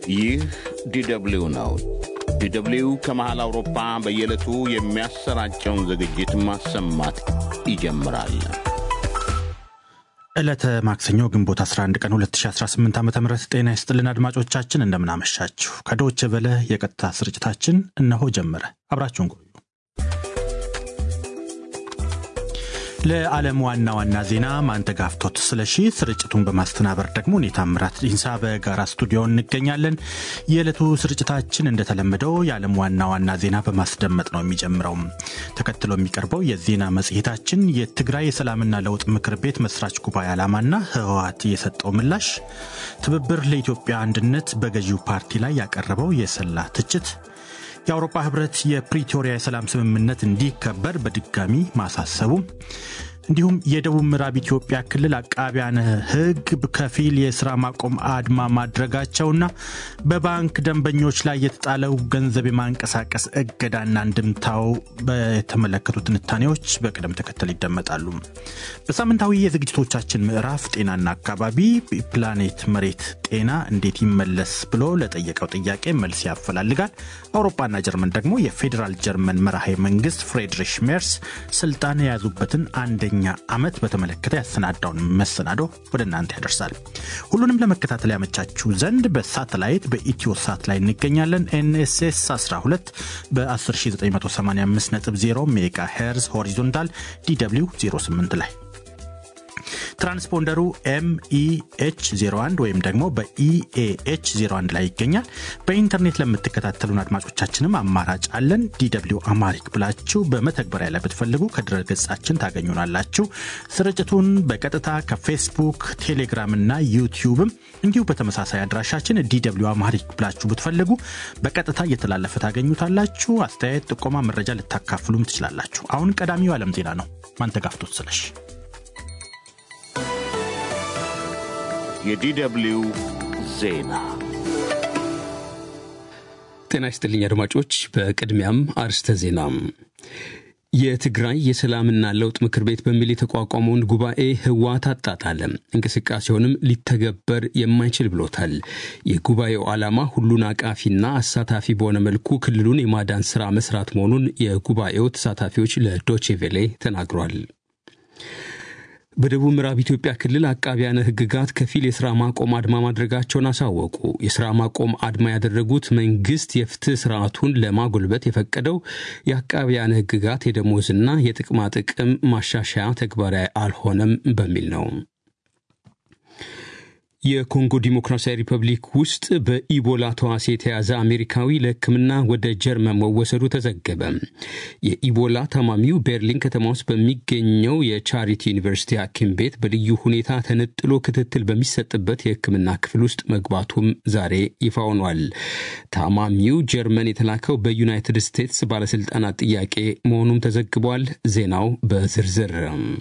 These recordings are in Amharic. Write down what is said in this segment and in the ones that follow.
ይህ ዲደብሊው ነው። ዲደብሊው ከመሃል አውሮፓ በየዕለቱ የሚያሰራጨውን ዝግጅት ማሰማት ይጀምራል። ዕለተ ማክሰኞ ግንቦት 11 ቀን 2018 ዓ ም ጤና ይስጥልን አድማጮቻችን፣ እንደምናመሻችሁ። ከዶች በለ የቀጥታ ስርጭታችን እነሆ ጀመረ። አብራችሁን ቆዩ። ለዓለም ዋና ዋና ዜና ማንተጋፍቶት ስለሺ፣ ስርጭቱን በማስተናበር ደግሞ እኔ ታምራት ዲንሳ በጋራ ስቱዲዮ እንገኛለን። የዕለቱ ስርጭታችን እንደተለመደው የዓለም ዋና ዋና ዜና በማስደመጥ ነው የሚጀምረው። ተከትሎ የሚቀርበው የዜና መጽሔታችን የትግራይ የሰላምና ለውጥ ምክር ቤት መስራች ጉባኤ ዓላማና ህወሓት የሰጠው ምላሽ፣ ትብብር ለኢትዮጵያ አንድነት በገዢው ፓርቲ ላይ ያቀረበው የሰላ ትችት የአውሮፓ ህብረት የፕሪቶሪያ የሰላም ስምምነት እንዲከበር በድጋሚ ማሳሰቡ እንዲሁም የደቡብ ምዕራብ ኢትዮጵያ ክልል አቃቢያነ ህግ ከፊል የስራ ማቆም አድማ ማድረጋቸውና በባንክ ደንበኞች ላይ የተጣለው ገንዘብ የማንቀሳቀስ እገዳና እንድምታው በተመለከቱ ትንታኔዎች በቅደም ተከተል ይደመጣሉ። በሳምንታዊ የዝግጅቶቻችን ምዕራፍ ጤናና አካባቢ ፕላኔት መሬት ጤና እንዴት ይመለስ ብሎ ለጠየቀው ጥያቄ መልስ ያፈላልጋል። አውሮፓና ጀርመን ደግሞ የፌዴራል ጀርመን መራሄ መንግስት ፍሬድሪሽ ሜርስ ስልጣን የያዙበትን አንደኛ ኛ ዓመት በተመለከተ ያሰናዳውን መሰናዶ ወደ እናንተ ያደርሳል። ሁሉንም ለመከታተል ያመቻችሁ ዘንድ በሳተላይት በኢትዮ ሳት ላይ እንገኛለን። ኤንኤስኤስ 12 በ10985.0 ሜጋ ሄርዝ ሆሪዞንታል ዲw 08 ላይ ትራንስፖንደሩ ኤምኢኤች 01 ወይም ደግሞ በኢኤኤች 01 ላይ ይገኛል። በኢንተርኔት ለምትከታተሉን አድማጮቻችንም አማራጭ አለን። ዲw አማሪክ ብላችሁ በመተግበሪያ ላይ ብትፈልጉ ከድረ ገጻችን ታገኙናላችሁ። ስርጭቱን በቀጥታ ከፌስቡክ፣ ቴሌግራም እና ዩቲዩብም እንዲሁ በተመሳሳይ አድራሻችን ዲw አማሪክ ብላችሁ ብትፈልጉ በቀጥታ እየተላለፈ ታገኙታላችሁ። አስተያየት፣ ጥቆማ፣ መረጃ ልታካፍሉም ትችላላችሁ። አሁን ቀዳሚው ዓለም ዜና ነው። ማንተጋፍቶት ስለሽ የዲደብሊው ዜና ጤና ይስጥልኝ አድማጮች። በቅድሚያም አርስተ ዜና። የትግራይ የሰላምና ለውጥ ምክር ቤት በሚል የተቋቋመውን ጉባኤ ህወሓት አጣጣለ፣ እንቅስቃሴውንም ሊተገበር የማይችል ብሎታል። የጉባኤው ዓላማ ሁሉን አቃፊና አሳታፊ በሆነ መልኩ ክልሉን የማዳን ስራ መስራት መሆኑን የጉባኤው ተሳታፊዎች ለዶቼቬሌ ተናግሯል። በደቡብ ምዕራብ ኢትዮጵያ ክልል አቃቢያነ ህግጋት ከፊል የስራ ማቆም አድማ ማድረጋቸውን አሳወቁ። የስራ ማቆም አድማ ያደረጉት መንግስት የፍትህ ስርዓቱን ለማጎልበት የፈቀደው የአቃቢያነ ህግጋት የደሞዝና የጥቅማ ጥቅም ማሻሻያ ተግባራዊ አልሆነም በሚል ነው። የኮንጎ ዲሞክራሲያዊ ሪፐብሊክ ውስጥ በኢቦላ ተዋሲ የተያዘ አሜሪካዊ ለሕክምና ወደ ጀርመን መወሰዱ ተዘገበ። የኢቦላ ታማሚው ቤርሊን ከተማ ውስጥ በሚገኘው የቻሪቲ ዩኒቨርሲቲ ሐኪም ቤት በልዩ ሁኔታ ተነጥሎ ክትትል በሚሰጥበት የሕክምና ክፍል ውስጥ መግባቱም ዛሬ ይፋ ሆኗል። ታማሚው ጀርመን የተላከው በዩናይትድ ስቴትስ ባለስልጣናት ጥያቄ መሆኑም ተዘግቧል። ዜናው በዝርዝር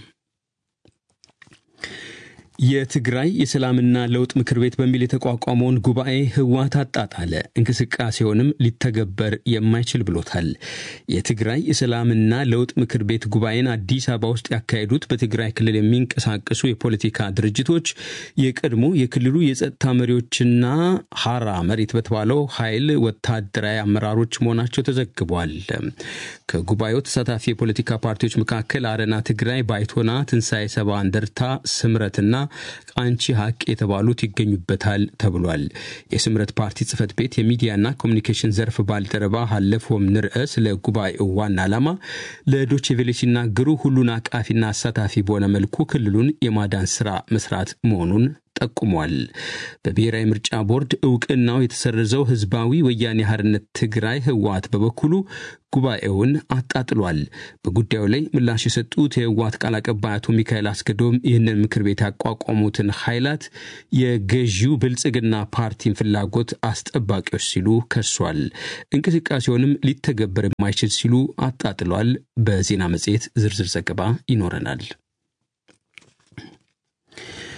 የትግራይ የሰላምና ለውጥ ምክር ቤት በሚል የተቋቋመውን ጉባኤ ህወሓት አጣጣለ፣ እንቅስቃሴውንም ሊተገበር የማይችል ብሎታል። የትግራይ የሰላምና ለውጥ ምክር ቤት ጉባኤን አዲስ አበባ ውስጥ ያካሄዱት በትግራይ ክልል የሚንቀሳቀሱ የፖለቲካ ድርጅቶች የቀድሞ የክልሉ የጸጥታ መሪዎችና ሀራ መሬት በተባለው ኃይል ወታደራዊ አመራሮች መሆናቸው ተዘግቧል። ከጉባኤው ተሳታፊ የፖለቲካ ፓርቲዎች መካከል አረና ትግራይ፣ ባይቶና፣ ትንሣኤ ሰባ እንደርታ፣ ስምረትና ቃንቺ ሀቅ የተባሉት ይገኙበታል ተብሏል። የስምረት ፓርቲ ጽህፈት ቤት የሚዲያና ኮሚኒኬሽን ዘርፍ ባልደረባ ሀለፎም ንርአ ስለ ጉባኤው ዋና ዓላማ ለዶቼቬሌ ሲናገሩ ሁሉን አቃፊና አሳታፊ በሆነ መልኩ ክልሉን የማዳን ስራ መስራት መሆኑን ጠቁሟል። በብሔራዊ ምርጫ ቦርድ እውቅናው የተሰረዘው ህዝባዊ ወያኔ ሓርነት ትግራይ ህወሓት በበኩሉ ጉባኤውን አጣጥሏል። በጉዳዩ ላይ ምላሽ የሰጡት የህወሓት ቃል አቀባይ አቶ ሚካኤል አስገዶም ይህንን ምክር ቤት ያቋቋሙትን ኃይላት የገዢው ብልጽግና ፓርቲን ፍላጎት አስጠባቂዎች ሲሉ ከሷል። እንቅስቃሴውንም ሊተገበር የማይችል ሲሉ አጣጥሏል። በዜና መጽሔት ዝርዝር ዘገባ ይኖረናል።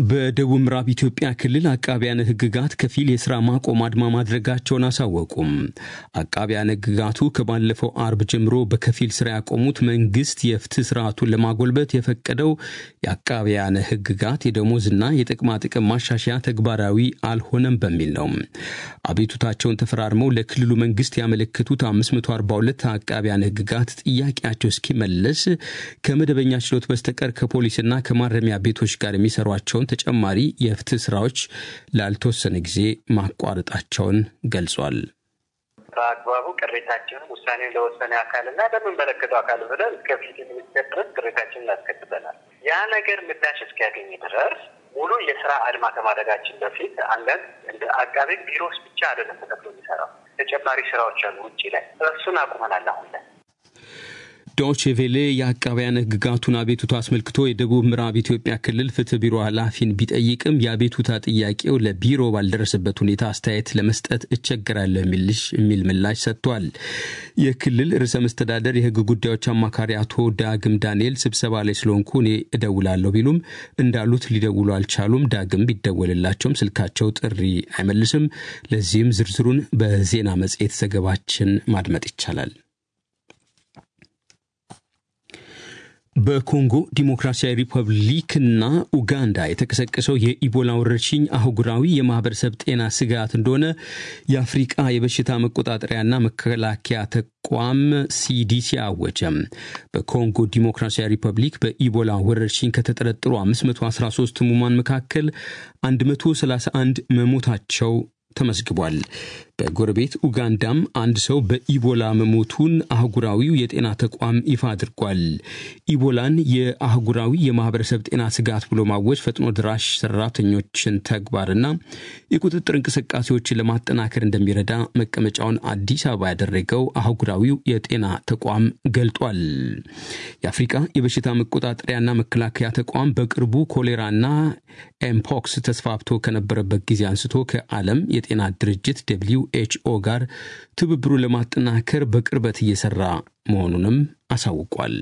በደቡብ ምዕራብ ኢትዮጵያ ክልል አቃቢያነ ሕግጋት ከፊል የስራ ማቆም አድማ ማድረጋቸውን አሳወቁም። አቃቢያነ ሕግጋቱ ከባለፈው አርብ ጀምሮ በከፊል ስራ ያቆሙት መንግስት የፍትህ ስርዓቱን ለማጎልበት የፈቀደው የአቃቢያነ ሕግጋት የደሞዝና የጥቅማ ጥቅም ማሻሻያ ተግባራዊ አልሆነም በሚል ነው። አቤቱታቸውን ተፈራርመው ለክልሉ መንግስት ያመለከቱት 542 አቃቢያነ ሕግጋት ጥያቄያቸው እስኪመለስ ከመደበኛ ችሎት በስተቀር ከፖሊስና ከማረሚያ ቤቶች ጋር የሚሰሯቸውን ተጨማሪ የፍትህ ስራዎች ላልተወሰነ ጊዜ ማቋረጣቸውን ገልጿል። በአግባቡ ቅሬታችንን ውሳኔን ለወሰነ አካልና ለምንመለከተው አካል ብለን እስከ ፍትህ ሚኒስቴር ድረስ ቅሬታችንን እናስከትበናል። ያ ነገር ምላሽ እስኪያገኝ ድረስ ሙሉ የስራ አድማ ከማድረጋችን በፊት አንዳንድ እንደ አቃቤ ቢሮስ ብቻ አይደለም ተከፍሎ የሚሰራው ተጨማሪ ስራዎች አሉ ውጭ ላይ እሱን አቁመናል አሁን ላይ ዶቼ ቬሌ የአቃቢያን ሕግጋቱን አቤቱታ አስመልክቶ የደቡብ ምዕራብ ኢትዮጵያ ክልል ፍትህ ቢሮ ኃላፊን ቢጠይቅም የአቤቱታ ጥያቄው ለቢሮ ባልደረሰበት ሁኔታ አስተያየት ለመስጠት እቸገራለሁ የሚል ምላሽ ሰጥቷል። የክልል ርዕሰ መስተዳደር የህግ ጉዳዮች አማካሪ አቶ ዳግም ዳንኤል ስብሰባ ላይ ስለሆንኩ እኔ እደውላለሁ ቢሉም እንዳሉት ሊደውሉ አልቻሉም። ዳግም ቢደወልላቸውም ስልካቸው ጥሪ አይመልስም። ለዚህም ዝርዝሩን በዜና መጽሔት ዘገባችን ማድመጥ ይቻላል። በኮንጎ ዲሞክራሲያዊ ሪፐብሊክና ኡጋንዳ የተቀሰቀሰው የኢቦላ ወረርሽኝ አህጉራዊ የማህበረሰብ ጤና ስጋት እንደሆነ የአፍሪቃ የበሽታ መቆጣጠሪያና መከላከያ ተቋም ሲዲሲ አወጀም። በኮንጎ ዲሞክራሲያዊ ሪፐብሊክ በኢቦላ ወረርሽኝ ከተጠረጠሩ 513 ህሙማን መካከል 131 መሞታቸው ተመዝግቧል። በጎረቤት ኡጋንዳም አንድ ሰው በኢቦላ መሞቱን አህጉራዊው የጤና ተቋም ይፋ አድርጓል። ኢቦላን የአህጉራዊ የማህበረሰብ ጤና ስጋት ብሎ ማወጅ ፈጥኖ ድራሽ ሰራተኞችን ተግባርና የቁጥጥር እንቅስቃሴዎችን ለማጠናከር እንደሚረዳ መቀመጫውን አዲስ አበባ ያደረገው አህጉራዊው የጤና ተቋም ገልጧል። የአፍሪቃ የበሽታ መቆጣጠሪያና መከላከያ ተቋም በቅርቡ ኮሌራና ኤምፖክስ ተስፋፍቶ ከነበረበት ጊዜ አንስቶ ከዓለም የጤና ድርጅት ደብሊው ኤችኦ ጋር ትብብሩን ለማጠናከር በቅርበት እየሰራ መሆኑንም አሳውቋል።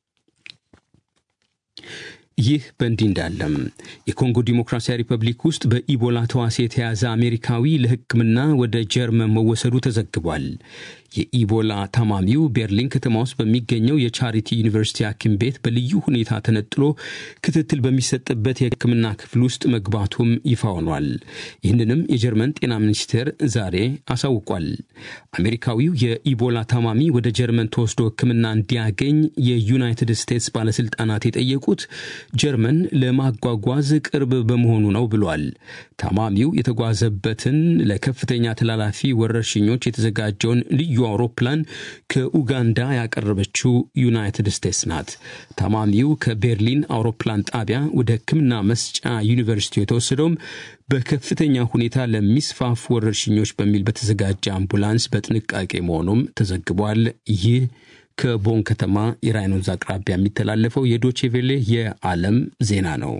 ይህ በእንዲህ እንዳለም የኮንጎ ዲሞክራሲያዊ ሪፐብሊክ ውስጥ በኢቦላ ተዋሲ የተያዘ አሜሪካዊ ለሕክምና ወደ ጀርመን መወሰዱ ተዘግቧል። የኢቦላ ታማሚው ቤርሊን ከተማ ውስጥ በሚገኘው የቻሪቲ ዩኒቨርሲቲ ሐኪም ቤት በልዩ ሁኔታ ተነጥሎ ክትትል በሚሰጥበት የሕክምና ክፍል ውስጥ መግባቱም ይፋ ሆኗል። ይህንንም የጀርመን ጤና ሚኒስቴር ዛሬ አሳውቋል። አሜሪካዊው የኢቦላ ታማሚ ወደ ጀርመን ተወስዶ ሕክምና እንዲያገኝ የዩናይትድ ስቴትስ ባለስልጣናት የጠየቁት ጀርመን ለማጓጓዝ ቅርብ በመሆኑ ነው ብሏል። ታማሚው የተጓዘበትን ለከፍተኛ ተላላፊ ወረርሽኞች የተዘጋጀውን ልዩ አውሮፕላን ከኡጋንዳ ያቀረበችው ዩናይትድ ስቴትስ ናት። ታማሚው ከቤርሊን አውሮፕላን ጣቢያ ወደ ሕክምና መስጫ ዩኒቨርሲቲ የተወሰደውም በከፍተኛ ሁኔታ ለሚስፋፉ ወረርሽኞች በሚል በተዘጋጀ አምቡላንስ በጥንቃቄ መሆኑም ተዘግቧል። ይህ ከቦን ከተማ የራይን ወንዝ አቅራቢያ የሚተላለፈው የዶቼቬሌ የዓለም ዜና ነው።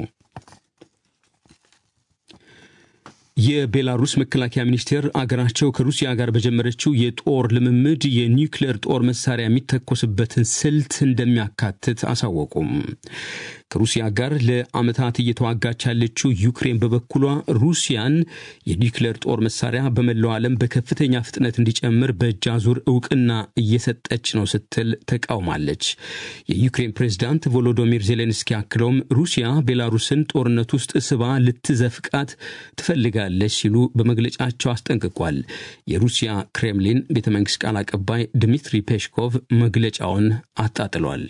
የቤላሩስ መከላከያ ሚኒስቴር አገራቸው ከሩሲያ ጋር በጀመረችው የጦር ልምምድ የኒውክሌር ጦር መሳሪያ የሚተኮስበትን ስልት እንደሚያካትት አሳወቁም። ከሩሲያ ጋር ለዓመታት እየተዋጋች ያለችው ዩክሬን በበኩሏ ሩሲያን የኒውክሌር ጦር መሳሪያ በመላው ዓለም በከፍተኛ ፍጥነት እንዲጨምር በእጅ አዙር እውቅና እየሰጠች ነው ስትል ተቃውማለች። የዩክሬን ፕሬዝዳንት ቮሎዶሚር ዜሌንስኪ አክለውም ሩሲያ ቤላሩስን ጦርነት ውስጥ ስባ ልትዘፍቃት ትፈልጋለች ሲሉ በመግለጫቸው አስጠንቅቋል። የሩሲያ ክሬምሊን ቤተ መንግስት ቃል አቀባይ ድሚትሪ ፔሽኮቭ መግለጫውን አጣጥሏል።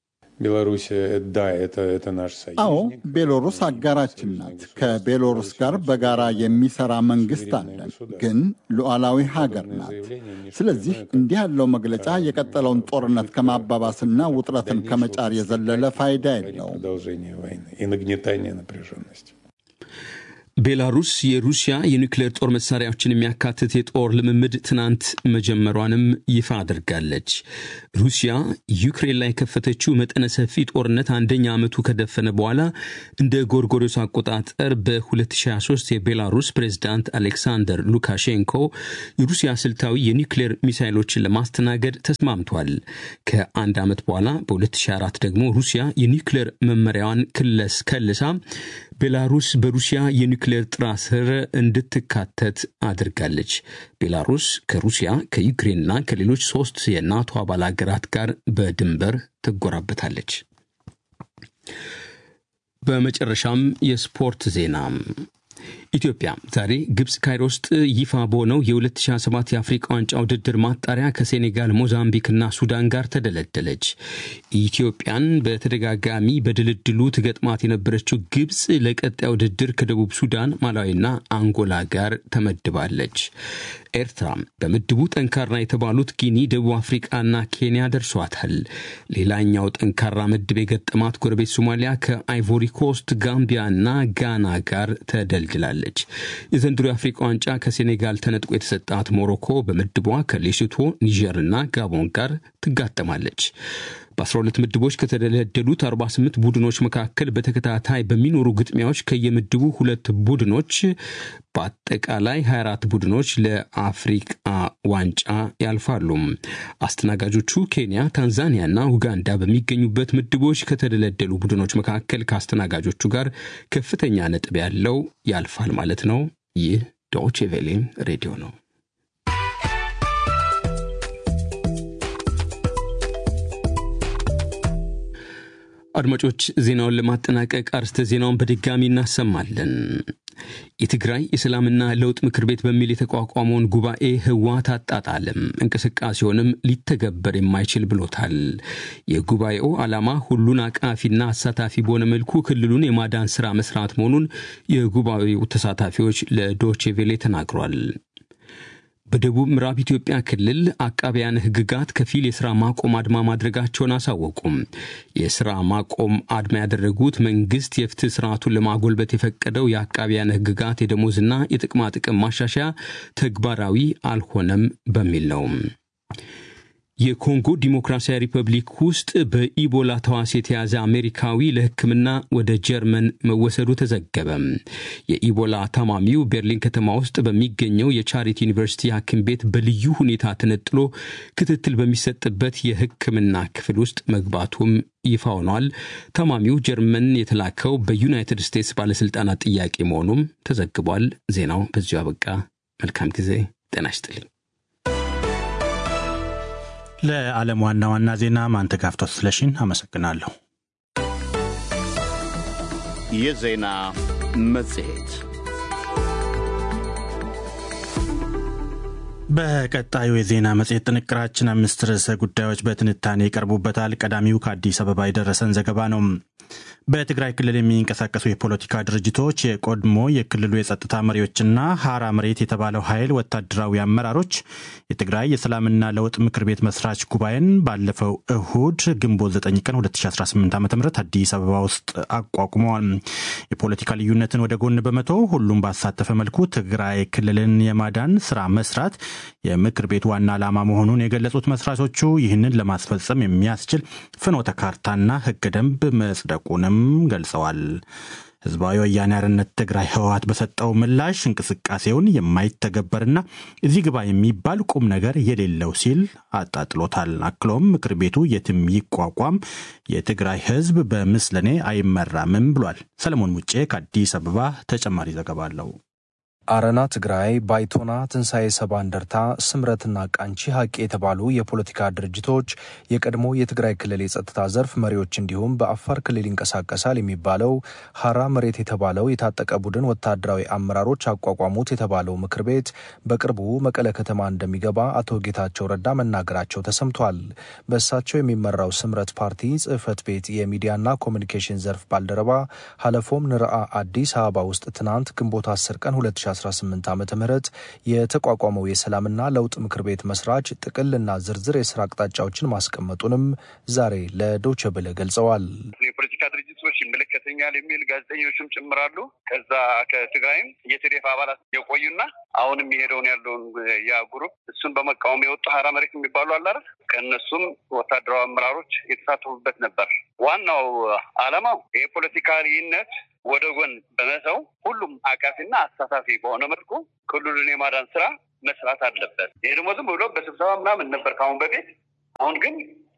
አዎ ቤሎሩስ አጋራችን ናት። ከቤሎሩስ ጋር በጋራ የሚሰራ መንግስት አለን፣ ግን ሉዓላዊ ሀገር ናት። ስለዚህ እንዲህ ያለው መግለጫ የቀጠለውን ጦርነት ከማባባስና ውጥረትን ከመጫር የዘለለ ፋይዳ የለውም። ቤላሩስ የሩሲያ የኒውክሌር ጦር መሳሪያዎችን የሚያካትት የጦር ልምምድ ትናንት መጀመሯንም ይፋ አድርጋለች። ሩሲያ ዩክሬን ላይ የከፈተችው መጠነ ሰፊ ጦርነት አንደኛ ዓመቱ ከደፈነ በኋላ እንደ ጎርጎሮስ አቆጣጠር በ2023 የቤላሩስ ፕሬዝዳንት አሌክሳንደር ሉካሼንኮ የሩሲያ ስልታዊ የኒውክሌር ሚሳይሎችን ለማስተናገድ ተስማምቷል። ከአንድ ዓመት በኋላ በ2004 ደግሞ ሩሲያ የኒውክሌር መመሪያዋን ክለስ ከልሳ ቤላሩስ በሩሲያ የኒውክሌር ጥራ ስር እንድትካተት አድርጋለች። ቤላሩስ ከሩሲያ ከዩክሬንና ከሌሎች ሶስት የናቶ አባል ሀገራት ጋር በድንበር ትጎራበታለች። በመጨረሻም የስፖርት ዜና ኢትዮጵያ ዛሬ ግብፅ ካይሮ ውስጥ ይፋ በሆነው የ2027 የአፍሪቃ ዋንጫ ውድድር ማጣሪያ ከሴኔጋል፣ ሞዛምቢክና ሱዳን ጋር ተደለደለች። ኢትዮጵያን በተደጋጋሚ በድልድሉ ትገጥማት የነበረችው ግብፅ ለቀጣይ ውድድር ከደቡብ ሱዳን፣ ማላዊና አንጎላ ጋር ተመድባለች። ኤርትራ በምድቡ ጠንካራ የተባሉት ጊኒ፣ ደቡብ አፍሪቃና ኬንያ ደርሷታል። ሌላኛው ጠንካራ ምድብ የገጠማት ጎረቤት ሶማሊያ ከአይቮሪ ኮስት፣ ጋምቢያና ጋና ጋር ተደልድላለች። የዘንድሮ የአፍሪቃ ዋንጫ ከሴኔጋል ተነጥቆ የተሰጣት ሞሮኮ በምድቧ ከሌሶቶ፣ ኒጀርና ጋቦን ጋር ትጋጠማለች። በ12 ምድቦች ከተደለደሉት 48 ቡድኖች መካከል በተከታታይ በሚኖሩ ግጥሚያዎች ከየምድቡ ሁለት ቡድኖች በአጠቃላይ 24 ቡድኖች ለአፍሪቃ ዋንጫ ያልፋሉ። አስተናጋጆቹ ኬንያ፣ ታንዛኒያና ኡጋንዳ በሚገኙበት ምድቦች ከተደለደሉ ቡድኖች መካከል ከአስተናጋጆቹ ጋር ከፍተኛ ነጥብ ያለው ያልፋል ማለት ነው። ይህ ዶቼ ቬሌ ሬዲዮ ነው። አድማጮች ዜናውን ለማጠናቀቅ አርስተ ዜናውን በድጋሚ እናሰማለን። የትግራይ የሰላምና ለውጥ ምክር ቤት በሚል የተቋቋመውን ጉባኤ ህወሓት አጣጣለም፣ እንቅስቃሴውንም ሊተገበር የማይችል ብሎታል። የጉባኤው ዓላማ ሁሉን አቃፊና አሳታፊ በሆነ መልኩ ክልሉን የማዳን ስራ መስራት መሆኑን የጉባኤው ተሳታፊዎች ለዶቼቬሌ ተናግሯል። በደቡብ ምዕራብ ኢትዮጵያ ክልል አቃቢያን ህግጋት ከፊል የስራ ማቆም አድማ ማድረጋቸውን አሳወቁም። የስራ ማቆም አድማ ያደረጉት መንግስት የፍትህ ስርዓቱን ለማጎልበት የፈቀደው የአቃቢያን ህግጋት የደሞዝና የጥቅማ ጥቅም ማሻሻያ ተግባራዊ አልሆነም በሚል ነው። የኮንጎ ዲሞክራሲያዊ ሪፐብሊክ ውስጥ በኢቦላ ተዋሲ የተያዘ አሜሪካዊ ለሕክምና ወደ ጀርመን መወሰዱ ተዘገበ። የኢቦላ ታማሚው ቤርሊን ከተማ ውስጥ በሚገኘው የቻሪቲ ዩኒቨርሲቲ ሐኪም ቤት በልዩ ሁኔታ ተነጥሎ ክትትል በሚሰጥበት የሕክምና ክፍል ውስጥ መግባቱም ይፋ ሆኗል። ታማሚው ጀርመን የተላከው በዩናይትድ ስቴትስ ባለሥልጣናት ጥያቄ መሆኑም ተዘግቧል። ዜናው በዚሁ አበቃ። መልካም ጊዜ። ጤና ይስጥልኝ። ለዓለም ዋና ዋና ዜና ማንተጋፍቶት ስለሽን አመሰግናለሁ። የዜና መጽሔት በቀጣዩ የዜና መጽሔት ጥንቅራችን አምስት ርዕሰ ጉዳዮች በትንታኔ ይቀርቡበታል። ቀዳሚው ከአዲስ አበባ የደረሰን ዘገባ ነው። በትግራይ ክልል የሚንቀሳቀሱ የፖለቲካ ድርጅቶች የቀድሞ የክልሉ የጸጥታ መሪዎችና ሀራ መሬት የተባለው ኃይል ወታደራዊ አመራሮች የትግራይ የሰላምና ለውጥ ምክር ቤት መስራች ጉባኤን ባለፈው እሁድ ግንቦት 9 ቀን 2018 ዓ ም አዲስ አበባ ውስጥ አቋቁመዋል። የፖለቲካ ልዩነትን ወደ ጎን በመተው ሁሉም ባሳተፈ መልኩ ትግራይ ክልልን የማዳን ስራ መስራት የምክር ቤቱ ዋና ዓላማ መሆኑን የገለጹት መስራቾቹ ይህንን ለማስፈጸም የሚያስችል ፍኖተ ካርታና ህገ ደንብ መጽደቁንም ገልጸዋል። ህዝባዊ ወያኔ ሓርነት ትግራይ ህወሓት በሰጠው ምላሽ እንቅስቃሴውን የማይተገበርና እዚህ ግባ የሚባል ቁም ነገር የሌለው ሲል አጣጥሎታል። አክሎም ምክር ቤቱ የትም ይቋቋም የትግራይ ህዝብ በምስለኔ አይመራምም ብሏል። ሰለሞን ሙጬ ከአዲስ አበባ ተጨማሪ ዘገባ አለው። አረና ትግራይ፣ ባይቶና፣ ትንሣኤ ሰባ እንደርታ፣ ስምረትና ቃንቺ ሀቂ የተባሉ የፖለቲካ ድርጅቶች የቀድሞ የትግራይ ክልል የጸጥታ ዘርፍ መሪዎች እንዲሁም በአፋር ክልል ይንቀሳቀሳል የሚባለው ሀራ መሬት የተባለው የታጠቀ ቡድን ወታደራዊ አመራሮች አቋቋሙት የተባለው ምክር ቤት በቅርቡ መቀለ ከተማ እንደሚገባ አቶ ጌታቸው ረዳ መናገራቸው ተሰምቷል። በእሳቸው የሚመራው ስምረት ፓርቲ ጽህፈት ቤት የሚዲያና ኮሚኒኬሽን ዘርፍ ባልደረባ ሀለፎም ንርአ አዲስ አበባ ውስጥ ትናንት ግንቦት 10 ቀን 2018 ዓ ም የተቋቋመው የሰላምና ለውጥ ምክር ቤት መስራች ጥቅልና ዝርዝር የስራ አቅጣጫዎችን ማስቀመጡንም ዛሬ ለዶቸ ብለ ገልጸዋል። የፖለቲካ ድርጅቶች ይመለከተኛል የሚል ጋዜጠኞችም ጭምራሉ። ከዛ ከትግራይም የትዴፍ አባላት የቆዩና አሁንም የሄደውን ያለውን ያ ግሩፕ እሱን በመቃወም የወጡ ሀራ መሬት የሚባሉ አላረ ከእነሱም ወታደራዊ አመራሮች የተሳተፉበት ነበር። ዋናው ዓላማው የፖለቲካ ልዩነት ወደ ጎን በመተው ሁሉም አቃፊና አሳታፊ በሆነ መልኩ ክልሉን የማዳን ስራ መስራት አለበት። ይሄ ደግሞ ዝም ብሎ በስብሰባ ምናምን ነበር ከአሁን በፊት። አሁን ግን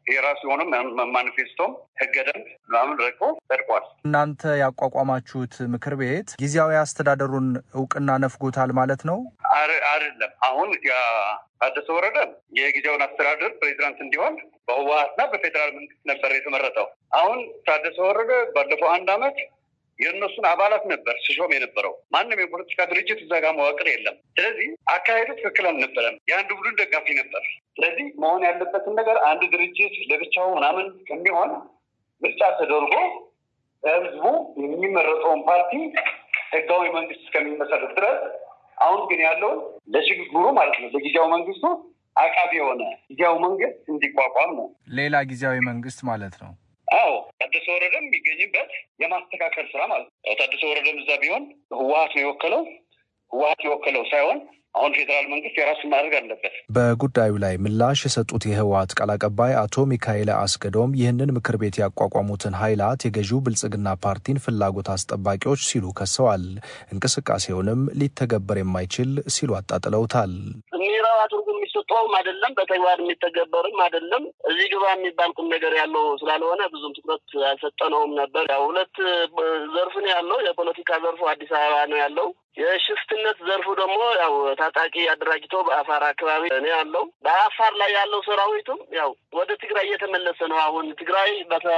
የራሱ የሆነ ማኒፌስቶም ህገ ደንብ ምናምን ረቆ ጸድቋል። እናንተ ያቋቋማችሁት ምክር ቤት ጊዜያዊ አስተዳደሩን እውቅና ነፍጎታል ማለት ነው? አይደለም። አሁን ታደሰ ወረደ የጊዜውን አስተዳደር ፕሬዚዳንት እንዲሆን በህወሀትና በፌዴራል መንግስት ነበር የተመረጠው። አሁን ታደሰ ወረደ ባለፈው አንድ አመት የእነሱን አባላት ነበር ሲሾም የነበረው። ማንም የፖለቲካ ድርጅት እዛ ጋር መዋቅር የለም። ስለዚህ አካሄዱ ትክክል አልነበረም። የአንድ ቡድን ደጋፊ ነበር። ስለዚህ መሆን ያለበትን ነገር አንድ ድርጅት ለብቻው ምናምን ከሚሆን ምርጫ ተደርጎ ህዝቡ የሚመረጠውን ፓርቲ ህጋዊ መንግስት እስከሚመሰረት ድረስ አሁን ግን ያለውን ለሽግግሩ ማለት ነው ለጊዜያዊ መንግስቱ አቃቢ የሆነ ጊዜያዊ መንግስት እንዲቋቋም ነው። ሌላ ጊዜያዊ መንግስት ማለት ነው። አዎ ታደሰ ወረደም የሚገኝበት የማስተካከል ስራ ማለት ነው። ታደሰ ወረደም እዛ ቢሆን ህወሀት ነው የወከለው። ህወሀት የወከለው ሳይሆን አሁን ፌዴራል መንግስት የራሱን ማድረግ አለበት። በጉዳዩ ላይ ምላሽ የሰጡት የህወሀት ቃል አቀባይ አቶ ሚካኤል አስገዶም ይህንን ምክር ቤት ያቋቋሙትን ኃይላት የገዢው ብልጽግና ፓርቲን ፍላጎት አስጠባቂዎች ሲሉ ከሰዋል። እንቅስቃሴውንም ሊተገበር የማይችል ሲሉ አጣጥለውታል። ሚራዋ ትርጉም የሚሰጠውም አይደለም፣ በተግባር የሚተገበርም አይደለም። እዚህ ግባ የሚባል ቁም ነገር ያለው ስላልሆነ ብዙም ትኩረት አልሰጠነውም ነበር። ያው ሁለት ዘርፍ ነው ያለው። የፖለቲካ ዘርፉ አዲስ አበባ ነው ያለው። የሽፍትነት ዘርፉ ደግሞ ያው ታጣቂ አደራጅቶ በአፋር አካባቢ ነው ያለው። በአፋር ላይ ያለው ሰራዊቱም ያው ወደ ትግራይ እየተመለሰ ነው። አሁን ትግራይ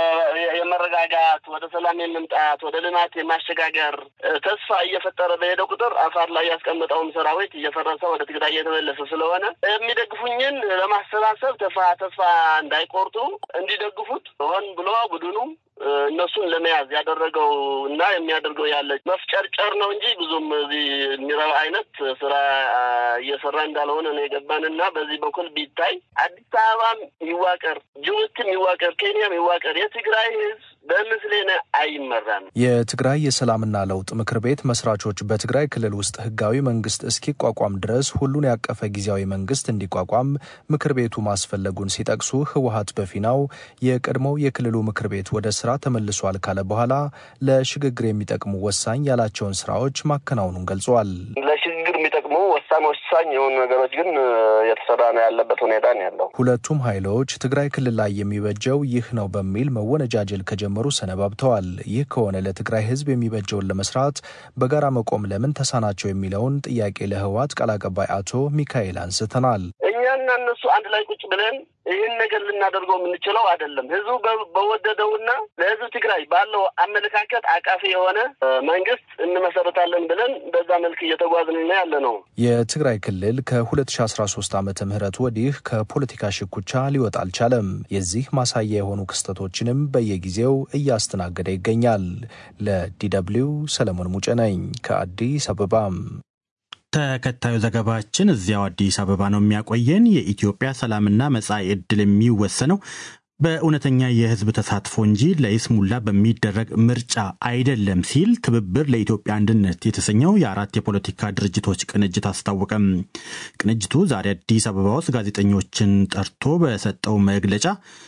የመረጋጋት ወደ ሰላም የመምጣት ወደ ልማት የማሸጋገር ተስፋ እየፈጠረ በሄደ ቁጥር አፋር ላይ ያስቀመጠውም ሰራዊት እየፈረሰ ወደ ትግራይ እየተመለሰ ስለሆነ የሚደግፉኝን ለማሰባሰብ ተስፋ ተስፋ እንዳይቆርጡ እንዲደግፉት ሆን ብሎ ቡድኑ እነሱን ለመያዝ ያደረገው እና የሚያደርገው ያለ መፍጨርጨር ነው እንጂ ብዙም እዚህ የሚረባ አይነት ስራ እየሰራ እንዳልሆነ ነው የገባን እና በዚህ በኩል ቢታይ አዲስ አበባም ይዋቀር፣ ጅቡቲም ይዋቀር፣ ኬንያም ይዋቀር የትግራይ ህዝብ በምስሌነ አይመራም። የትግራይ የሰላምና ለውጥ ምክር ቤት መስራቾች በትግራይ ክልል ውስጥ ህጋዊ መንግስት እስኪቋቋም ድረስ ሁሉን ያቀፈ ጊዜያዊ መንግስት እንዲቋቋም ምክር ቤቱ ማስፈለጉን ሲጠቅሱ ህወሀት በፊናው የቀድሞው የክልሉ ምክር ቤት ወደ ስራ ተመልሷል ካለ በኋላ ለሽግግር የሚጠቅሙ ወሳኝ ያላቸውን ስራዎች ማከናወኑን ገልጿል። ለሽግግር የሚጠቅሙ ወሳኝ ወሳኝ የሆኑ ነገሮች ግን የተሰራ ነው ያለበት ሁኔታ ነው ያለው። ሁለቱም ኃይሎች ትግራይ ክልል ላይ የሚበጀው ይህ ነው በሚል መወነጃጀል ከጀመሩ ሰነባብተዋል። ይህ ከሆነ ለትግራይ ህዝብ የሚበጀውን ለመስራት በጋራ መቆም ለምን ተሳናቸው የሚለውን ጥያቄ ለህወሓት ቃል አቀባይ አቶ ሚካኤል አንስተናል። እኛና እነሱ አንድ ላይ ቁጭ ብለን ይህን ነገር ልናደርገው የምንችለው አይደለም። ህዝቡ በወደደውና ለህዝብ ትግራይ ባለው አመለካከት አቃፊ የሆነ መንግስት እንመሰረታለን ብለን በዛ መልክ እየተጓዝን ያለ ነው። የትግራይ ክልል ከ2013 ዓመተ ምህረት ወዲህ ከፖለቲካ ሽኩቻ ሊወጣ አልቻለም። የዚህ ማሳያ የሆኑ ክስተቶችንም በየጊዜው እያስተናገደ ይገኛል። ለዲደብሊው ሰለሞን ሙጬ ነኝ ከአዲስ አበባም ተከታዩ ዘገባችን እዚያው አዲስ አበባ ነው የሚያቆየን። የኢትዮጵያ ሰላምና መጻኢ ዕድል የሚወሰነው በእውነተኛ የህዝብ ተሳትፎ እንጂ ለይስሙላ በሚደረግ ምርጫ አይደለም ሲል ትብብር ለኢትዮጵያ አንድነት የተሰኘው የአራት የፖለቲካ ድርጅቶች ቅንጅት አስታወቀም። ቅንጅቱ ዛሬ አዲስ አበባ ውስጥ ጋዜጠኞችን ጠርቶ በሰጠው መግለጫ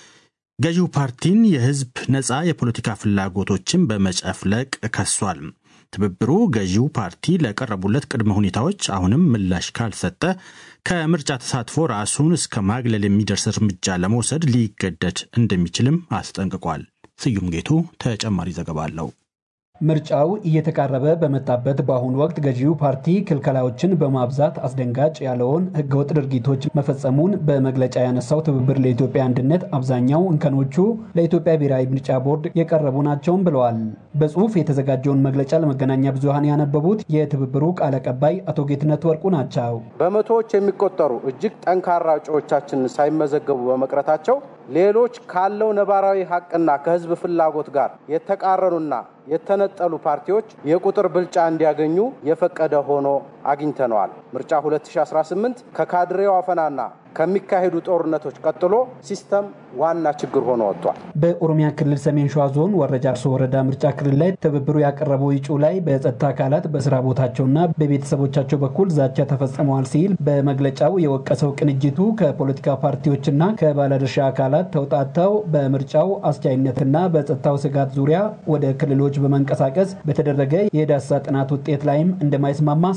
ገዢው ፓርቲን የህዝብ ነፃ የፖለቲካ ፍላጎቶችን በመጨፍለቅ ከሷል። ትብብሩ ገዢው ፓርቲ ለቀረቡለት ቅድመ ሁኔታዎች አሁንም ምላሽ ካልሰጠ ከምርጫ ተሳትፎ ራሱን እስከ ማግለል የሚደርስ እርምጃ ለመውሰድ ሊገደድ እንደሚችልም አስጠንቅቋል። ስዩም ጌቱ ተጨማሪ ዘገባ አለው። ምርጫው እየተቃረበ በመጣበት በአሁኑ ወቅት ገዢው ፓርቲ ክልከላዎችን በማብዛት አስደንጋጭ ያለውን ህገወጥ ድርጊቶች መፈጸሙን በመግለጫ ያነሳው ትብብር ለኢትዮጵያ አንድነት አብዛኛው እንከኖቹ ለኢትዮጵያ ብሔራዊ ምርጫ ቦርድ የቀረቡ ናቸውም ብለዋል። በጽሁፍ የተዘጋጀውን መግለጫ ለመገናኛ ብዙሃን ያነበቡት የትብብሩ ቃል አቀባይ አቶ ጌትነት ወርቁ ናቸው። በመቶዎች የሚቆጠሩ እጅግ ጠንካራ እጩዎቻችን ሳይመዘገቡ በመቅረታቸው ሌሎች ካለው ነባራዊ ሀቅና ከህዝብ ፍላጎት ጋር የተቃረኑና የተነጠሉ ፓርቲዎች የቁጥር ብልጫ እንዲያገኙ የፈቀደ ሆኖ አግኝተነዋል። ምርጫ 2018 ከካድሬው አፈናና ከሚካሄዱ ጦርነቶች ቀጥሎ ሲስተም ዋና ችግር ሆኖ ወጥቷል። በኦሮሚያ ክልል ሰሜን ሸዋ ዞን ወረጃ አርሶ ወረዳ ምርጫ ክልል ላይ ትብብሩ ያቀረበው እጩ ላይ በጸጥታ አካላት በስራ ቦታቸውና በቤተሰቦቻቸው በኩል ዛቻ ተፈጽመዋል ሲል በመግለጫው የወቀሰው ቅንጅቱ ከፖለቲካ ፓርቲዎችና ከባለድርሻ አካላት ተውጣተው በምርጫው አስቻይነትና በጸጥታው ስጋት ዙሪያ ወደ ክልሎች በመንቀሳቀስ በተደረገ የዳሰሳ ጥናት ውጤት ላይም እንደማይስማማ አሳውቋል።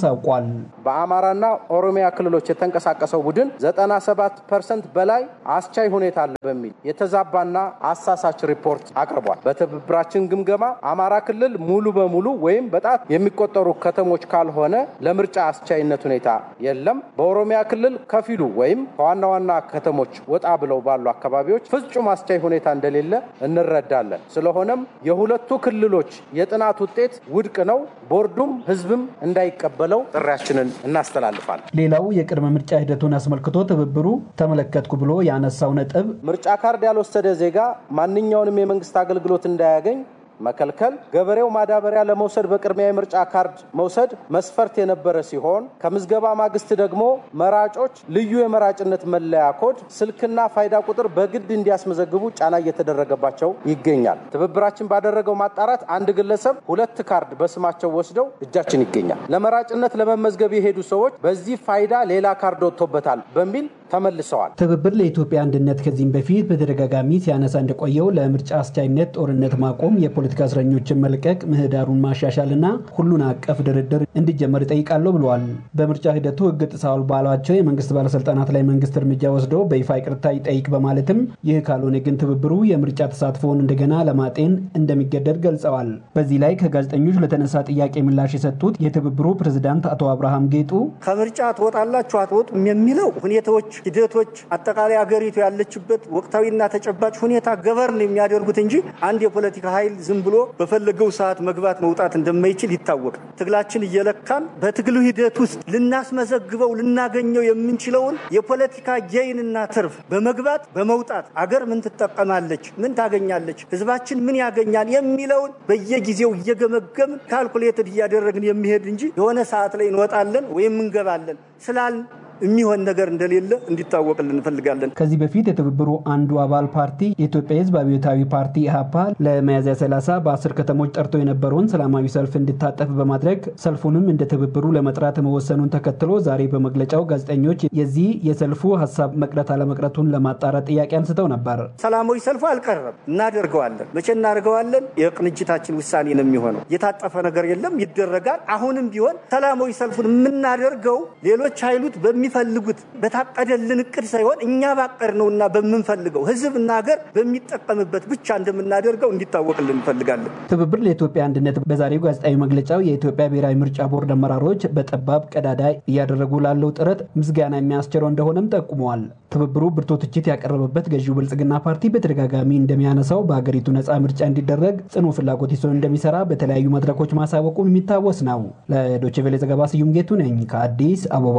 ብለዋል። በአማራና ኦሮሚያ ክልሎች የተንቀሳቀሰው ቡድን 97 ፐርሰንት በላይ አስቻይ ሁኔታ አለ በሚል የተዛባና አሳሳች ሪፖርት አቅርቧል። በትብብራችን ግምገማ አማራ ክልል ሙሉ በሙሉ ወይም በጣት የሚቆጠሩ ከተሞች ካልሆነ ለምርጫ አስቻይነት ሁኔታ የለም። በኦሮሚያ ክልል ከፊሉ ወይም ከዋና ዋና ከተሞች ወጣ ብለው ባሉ አካባቢዎች ፍጹም አስቻይ ሁኔታ እንደሌለ እንረዳለን። ስለሆነም የሁለቱ ክልሎች የጥናት ውጤት ውድቅ ነው። ቦርዱም ህዝብም እንዳይቀበለው ጥሪያችንን እናስተላልፋለን። ሌላው የቅድመ ምርጫ ሂደቱን አስመልክቶ ትብብሩ ተመለከትኩ ብሎ ያነሳው ነጥብ ምርጫ ካርድ ያልወሰደ ዜጋ ማንኛውንም የመንግስት አገልግሎት እንዳያገኝ መከልከል፣ ገበሬው ማዳበሪያ ለመውሰድ በቅድሚያ የምርጫ ካርድ መውሰድ መስፈርት የነበረ ሲሆን ከምዝገባ ማግስት ደግሞ መራጮች ልዩ የመራጭነት መለያ ኮድ፣ ስልክና ፋይዳ ቁጥር በግድ እንዲያስመዘግቡ ጫና እየተደረገባቸው ይገኛል። ትብብራችን ባደረገው ማጣራት አንድ ግለሰብ ሁለት ካርድ በስማቸው ወስደው እጃችን ይገኛል። ለመራጭነት ለመመዝገብ የሄዱ ሰዎች በዚህ ፋይዳ ሌላ ካርድ ወጥቶበታል በሚል ተመልሰዋል። ትብብር ለኢትዮጵያ አንድነት ከዚህም በፊት በተደጋጋሚ ሲያነሳ እንደቆየው ለምርጫ አስቻይነት ጦርነት ማቆም፣ የፖለቲካ እስረኞችን መልቀቅ፣ ምህዳሩን ማሻሻልና ሁሉን አቀፍ ድርድር እንዲጀመር ይጠይቃለሁ ብለዋል። በምርጫ ሂደቱ ሕግ ጥሰዋል ባሏቸው የመንግስት ባለስልጣናት ላይ መንግስት እርምጃ ወስዶ በይፋ ይቅርታ ይጠይቅ በማለትም ይህ ካልሆነ ግን ትብብሩ የምርጫ ተሳትፎውን እንደገና ለማጤን እንደሚገደድ ገልጸዋል። በዚህ ላይ ከጋዜጠኞች ለተነሳ ጥያቄ ምላሽ የሰጡት የትብብሩ ፕሬዝዳንት አቶ አብርሃም ጌጡ ከምርጫ ትወጣላችሁ አትወጡም የሚለው ሁኔታዎች ሂደቶች አጠቃላይ አገሪቱ ያለችበት ወቅታዊና ተጨባጭ ሁኔታ ገቨርን የሚያደርጉት እንጂ አንድ የፖለቲካ ኃይል ዝም ብሎ በፈለገው ሰዓት መግባት መውጣት እንደማይችል ይታወቃል። ትግላችን እየለካን በትግሉ ሂደት ውስጥ ልናስመዘግበው ልናገኘው የምንችለውን የፖለቲካ ጌይንና ትርፍ በመግባት በመውጣት አገር ምን ትጠቀማለች፣ ምን ታገኛለች፣ ህዝባችን ምን ያገኛል የሚለውን በየጊዜው እየገመገምን ካልኩሌትድ እያደረግን የሚሄድ እንጂ የሆነ ሰዓት ላይ እንወጣለን ወይም እንገባለን ስላል የሚሆን ነገር እንደሌለ እንዲታወቅልን እንፈልጋለን። ከዚህ በፊት የትብብሩ አንዱ አባል ፓርቲ የኢትዮጵያ ህዝብ አብዮታዊ ፓርቲ ኢህአፓ ለሚያዝያ 30 በአስር ከተሞች ጠርቶ የነበረውን ሰላማዊ ሰልፍ እንዲታጠፍ በማድረግ ሰልፉንም እንደ ትብብሩ ለመጥራት መወሰኑን ተከትሎ ዛሬ በመግለጫው ጋዜጠኞች የዚህ የሰልፉ ሀሳብ መቅረት አለመቅረቱን ለማጣራት ጥያቄ አንስተው ነበር። ሰላማዊ ሰልፉ አልቀረም፣ እናደርገዋለን። መቼ እናደርገዋለን? የቅንጅታችን ውሳኔ ነው የሚሆነው። የታጠፈ ነገር የለም፣ ይደረጋል። አሁንም ቢሆን ሰላማዊ ሰልፉን የምናደርገው ሌሎች ኃይሉት በሚ ፈልጉት በታቀደልን እቅድ ሳይሆን እኛ ባቀድ ነውና በምንፈልገው ህዝብና ሀገር በሚጠቀምበት ብቻ እንደምናደርገው እንዲታወቅልን እንፈልጋለን። ትብብር ለኢትዮጵያ አንድነት በዛሬው ጋዜጣዊ መግለጫው የኢትዮጵያ ብሔራዊ ምርጫ ቦርድ አመራሮች በጠባብ ቀዳዳ እያደረጉ ላለው ጥረት ምስጋና የሚያስችለው እንደሆነም ጠቁመዋል። ትብብሩ ብርቱ ትችት ያቀረበበት ገዢው ብልጽግና ፓርቲ በተደጋጋሚ እንደሚያነሳው በሀገሪቱ ነፃ ምርጫ እንዲደረግ ጽኑ ፍላጎት ይዞ እንደሚሰራ በተለያዩ መድረኮች ማሳወቁ የሚታወስ ነው። ለዶይቼ ቬለ ዘገባ ስዩም ጌቱ ነኝ ከአዲስ አበባ።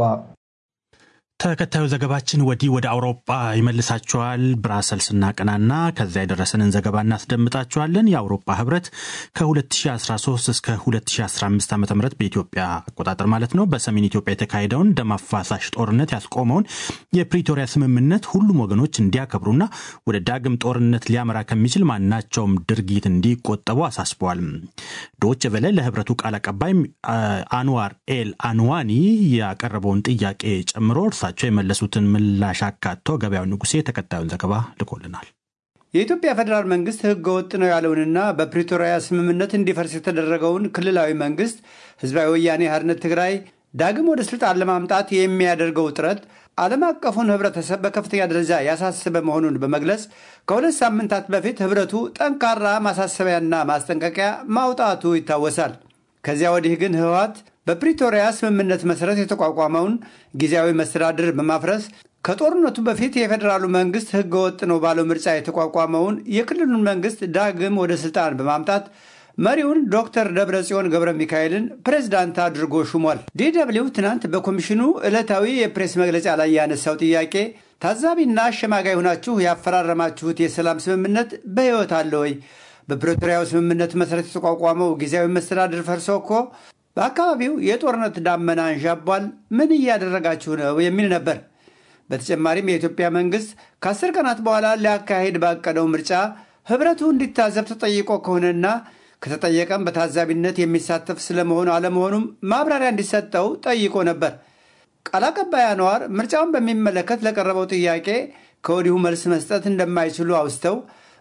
ተከታዩ ዘገባችን ወዲህ ወደ አውሮፓ ይመልሳችኋል። ብራሰልስ እናቀናና ከዚያ የደረሰንን ዘገባ እናስደምጣችኋለን። የአውሮፓ ህብረት ከ2013 እስከ 2015 ዓ ም በኢትዮጵያ አቆጣጠር ማለት ነው በሰሜን ኢትዮጵያ የተካሄደውን ደም አፋሳሽ ጦርነት ያስቆመውን የፕሪቶሪያ ስምምነት ሁሉም ወገኖች እንዲያከብሩና ወደ ዳግም ጦርነት ሊያመራ ከሚችል ማናቸውም ድርጊት እንዲቆጠቡ አሳስበዋል። ዶች ቨለ ለህብረቱ ቃል አቀባይ አንዋር ኤል አንዋኒ ያቀረበውን ጥያቄ ጨምሮ እርሳቸው የመለሱትን ምላሽ አካቶ ገበያው ንጉሴ ተከታዩን ዘገባ ልኮልናል። የኢትዮጵያ ፌዴራል መንግስት ህገ ወጥ ነው ያለውንና በፕሪቶሪያ ስምምነት እንዲፈርስ የተደረገውን ክልላዊ መንግስት ህዝባዊ ወያኔ ሓርነት ትግራይ ዳግም ወደ ስልጣን ለማምጣት የሚያደርገው ጥረት ዓለም አቀፉን ህብረተሰብ በከፍተኛ ደረጃ ያሳሰበ መሆኑን በመግለጽ ከሁለት ሳምንታት በፊት ህብረቱ ጠንካራ ማሳሰቢያና ማስጠንቀቂያ ማውጣቱ ይታወሳል። ከዚያ ወዲህ ግን ህወሓት በፕሪቶሪያ ስምምነት መሰረት የተቋቋመውን ጊዜያዊ መስተዳድር በማፍረስ ከጦርነቱ በፊት የፌዴራሉ መንግስት ህገ ወጥ ነው ባለው ምርጫ የተቋቋመውን የክልሉን መንግስት ዳግም ወደ ስልጣን በማምጣት መሪውን ዶክተር ደብረጽዮን ገብረ ሚካኤልን ፕሬዝዳንት አድርጎ ሹሟል። ዲደብሊው ትናንት በኮሚሽኑ ዕለታዊ የፕሬስ መግለጫ ላይ ያነሳው ጥያቄ ታዛቢና አሸማጋይ ሆናችሁ ያፈራረማችሁት የሰላም ስምምነት በሕይወት አለ ወይ? በፕሪቶሪያው ስምምነት መሰረት የተቋቋመው ጊዜያዊ መስተዳድር ፈርሶ እኮ በአካባቢው የጦርነት ዳመና አንዣቧል። ምን እያደረጋችሁ ነው? የሚል ነበር። በተጨማሪም የኢትዮጵያ መንግስት ከአስር ቀናት በኋላ ሊያካሄድ ባቀደው ምርጫ ህብረቱ እንዲታዘብ ተጠይቆ ከሆነና ከተጠየቀም በታዛቢነት የሚሳተፍ ስለመሆኑ አለመሆኑም ማብራሪያ እንዲሰጠው ጠይቆ ነበር። ቃል አቀባይ አንዋር ምርጫውን በሚመለከት ለቀረበው ጥያቄ ከወዲሁ መልስ መስጠት እንደማይችሉ አውስተው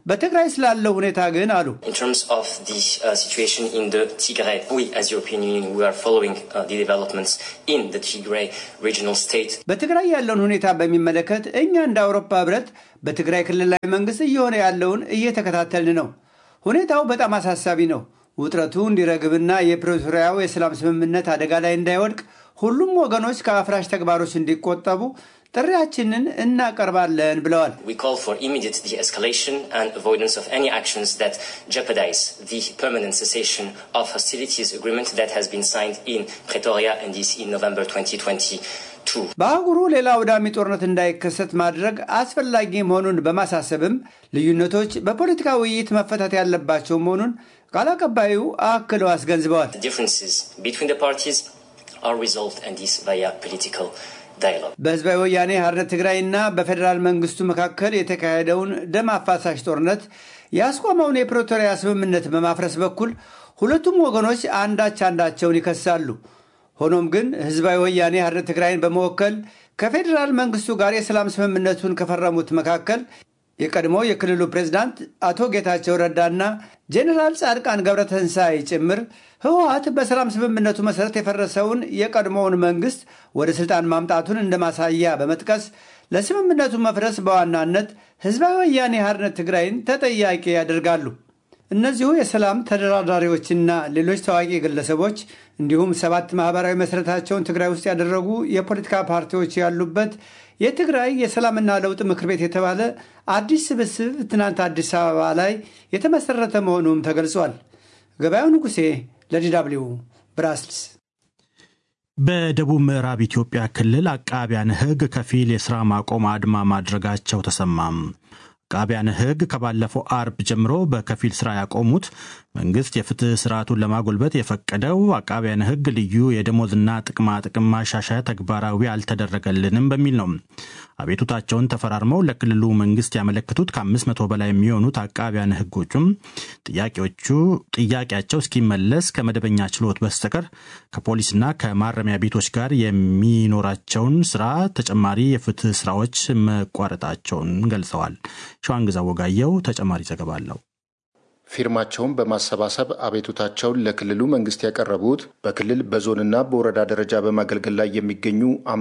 በትግራይ ስላለው ሁኔታ ግን አሉ In terms of the uh, situation in the Tigray, we as European Union, we are following uh, the developments in the Tigray regional state. በትግራይ ያለውን ሁኔታ በሚመለከት እኛ እንደ አውሮፓ ህብረት በትግራይ ክልላዊ መንግስት እየሆነ ያለውን እየተከታተልን ነው። ሁኔታው በጣም አሳሳቢ ነው። ውጥረቱ እንዲረግብና የፕሪቶሪያው የሰላም ስምምነት አደጋ ላይ እንዳይወድቅ ሁሉም ወገኖች ከአፍራሽ ተግባሮች እንዲቆጠቡ ጥሪያችንን እናቀርባለን ብለዋል። We call for immediate de-escalation and avoidance of any actions that jeopardize the permanent cessation of hostilities agreement that has been signed in Pretoria and this in November 2022. በአህጉሩ ሌላ አውዳሚ ጦርነት እንዳይከሰት ማድረግ አስፈላጊ መሆኑን በማሳሰብም ልዩነቶች በፖለቲካ ውይይት መፈታት ያለባቸው መሆኑን ቃል አቀባዩ አክለው አስገንዝበዋል። The differences between the parties are resolved and this via political dialogue. በህዝባዊ ወያኔ ሓርነት ትግራይና በፌዴራል መንግስቱ መካከል የተካሄደውን ደም አፋሳሽ ጦርነት ያስቆመውን የፕሪቶሪያ ስምምነት በማፍረስ በኩል ሁለቱም ወገኖች አንዳች አንዳቸውን ይከሳሉ። ሆኖም ግን ህዝባዊ ወያኔ ሓርነት ትግራይን በመወከል ከፌዴራል መንግስቱ ጋር የሰላም ስምምነቱን ከፈረሙት መካከል የቀድሞ የክልሉ ፕሬዝዳንት አቶ ጌታቸው ረዳና ጄኔራል ጻድቃን ገብረተንሳይ ጭምር ህወሀት በሰላም ስምምነቱ መሰረት የፈረሰውን የቀድሞውን መንግስት ወደ ስልጣን ማምጣቱን እንደ ማሳያ በመጥቀስ ለስምምነቱ መፍረስ በዋናነት ህዝባዊ ወያኔ ሓርነት ትግራይን ተጠያቂ ያደርጋሉ። እነዚሁ የሰላም ተደራዳሪዎችና ሌሎች ታዋቂ ግለሰቦች እንዲሁም ሰባት ማህበራዊ መሰረታቸውን ትግራይ ውስጥ ያደረጉ የፖለቲካ ፓርቲዎች ያሉበት የትግራይ የሰላምና ለውጥ ምክር ቤት የተባለ አዲስ ስብስብ ትናንት አዲስ አበባ ላይ የተመሰረተ መሆኑም ተገልጿል። ገበያው ንጉሴ ለዲ ደብልዩ ብራስልስ። በደቡብ ምዕራብ ኢትዮጵያ ክልል አቃቢያነ ሕግ ከፊል የሥራ ማቆም አድማ ማድረጋቸው ተሰማም። አቃቢያነ ሕግ ከባለፈው አርብ ጀምሮ በከፊል ስራ ያቆሙት መንግስት የፍትህ ስርዓቱን ለማጎልበት የፈቀደው አቃቢያነ ሕግ ልዩ የደሞዝና ጥቅማ ጥቅም ማሻሻያ ተግባራዊ አልተደረገልንም በሚል ነው። አቤቱታቸውን ተፈራርመው ለክልሉ መንግስት ያመለክቱት ከአምስት መቶ በላይ የሚሆኑት አቃቢያነ ሕጎቹም ጥያቄዎቹ ጥያቄያቸው እስኪመለስ ከመደበኛ ችሎት በስተቀር ከፖሊስና ከማረሚያ ቤቶች ጋር የሚኖራቸውን ስራ ተጨማሪ የፍትህ ስራዎች መቋረጣቸውን ገልጸዋል። ሸዋንግዛ ወጋየው ተጨማሪ ዘገባ አለው። ፊርማቸውን በማሰባሰብ አቤቱታቸውን ለክልሉ መንግስት ያቀረቡት በክልል በዞንና በወረዳ ደረጃ በማገልገል ላይ የሚገኙ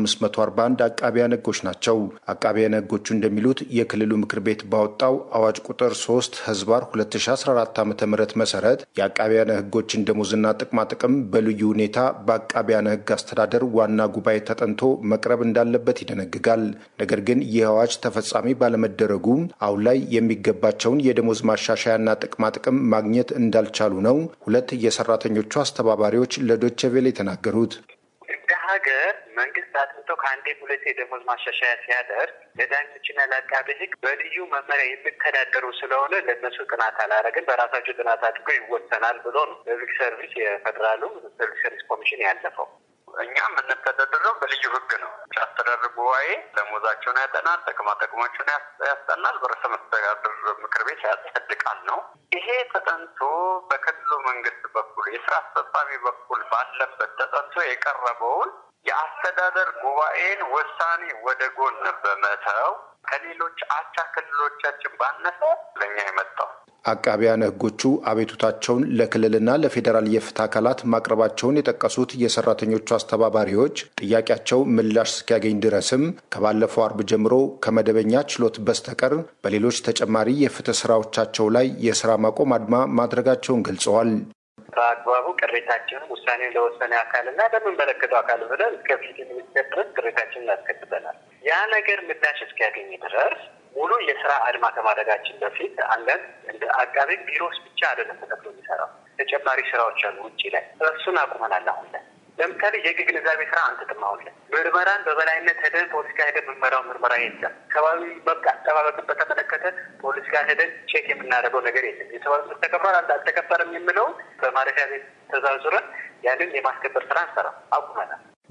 541 አቃቢያነ ሕጎች ናቸው። አቃቢያነ ሕጎቹ እንደሚሉት የክልሉ ምክር ቤት ባወጣው አዋጅ ቁጥር 3 ህዝባር 2014 ዓ ም መሰረት የአቃቢያነ ሕጎችን ደሞዝና ጥቅማ ጥቅም በልዩ ሁኔታ በአቃቢያነ ሕግ አስተዳደር ዋና ጉባኤ ተጠንቶ መቅረብ እንዳለበት ይደነግጋል። ነገር ግን ይህ አዋጅ ተፈጻሚ ባለመደረጉ አሁን ላይ የሚገባቸውን የደሞዝ ማሻሻያና ጥቅማ ጥቅም ማግኘት እንዳልቻሉ ነው ሁለት የሰራተኞቹ አስተባባሪዎች ለዶቼ ቬለ የተናገሩት። እንደ ሀገር መንግስት አጥንቶ ከአንዴ ሁለቴ የደሞዝ ማሻሻያ ሲያደርግ ለዳኞችና ለአቃቤ ሕግ በልዩ መመሪያ የሚተዳደሩ ስለሆነ ለእነሱ ጥናት አላረግን በራሳቸው ጥናት አድርጎ ይወሰናል ብሎ ነው በሲቪል ሰርቪስ የፌዴራሉ ሲቪል ሰርቪስ ኮሚሽን ያለፈው። እኛ የምንተዳደረው በልዩ ህግ ነው። አስተዳደር ጉባኤ ደሞዛቸውን ያጠናል፣ ጥቅማ ጥቅሞችን ያስጠናል፣ በርዕሰ መስተዳድር ምክር ቤት ያጸድቃል ነው። ይሄ ተጠንቶ በክልሉ መንግስት በኩል የስራ አስፈጻሚ በኩል ባለበት ተጠንቶ የቀረበውን የአስተዳደር ጉባኤን ውሳኔ ወደ ጎን በመተው ከሌሎች አቻ ክልሎቻችን ባነሰ ለእኛ የመጣው አቃቢያነ ሕጎቹ አቤቱታቸውን ለክልልና ለፌዴራል የፍትህ አካላት ማቅረባቸውን የጠቀሱት የሰራተኞቹ አስተባባሪዎች ጥያቄያቸው ምላሽ እስኪያገኝ ድረስም ከባለፈው አርብ ጀምሮ ከመደበኛ ችሎት በስተቀር በሌሎች ተጨማሪ የፍትህ ስራዎቻቸው ላይ የስራ ማቆም አድማ ማድረጋቸውን ገልጸዋል። በአግባቡ ቅሬታችንን ውሳኔ ለወሰነ አካልና ለምንመለከተው አካል ብለን እስከ ፍትህ ሚኒስቴር ድረስ ቅሬታችንን እናስከትበናል። ያ ነገር ምላሽ እስኪያገኝ ድረስ ሙሉ የስራ አድማ ከማድረጋችን በፊት አንዳንድ እንደ አቃቤ ቢሮስ ብቻ አይደለም ተከፍሎ የሚሰራው ተጨማሪ ስራዎች አሉ ውጭ ላይ እሱን አቁመናል። አሁን ላይ ለምሳሌ የህግ ግንዛቤ ስራ አንትጥም። አሁን ላይ ምርመራን በበላይነት ሄደን ፖሊስ ጋር ሄደን ምርመራው ምርመራ የለም። ሰብአዊ መብት አጠባበቅን በተመለከተ ፖሊስ ጋር ሄደን ቼክ የምናደርገው ነገር የለም። የሰብአዊ መብት ተከብሯል አልተከበረም የምለውን በማረፊያ ቤት ተዛዙረን ያንን የማስከበር ስራ እንሰራ አቁመናል።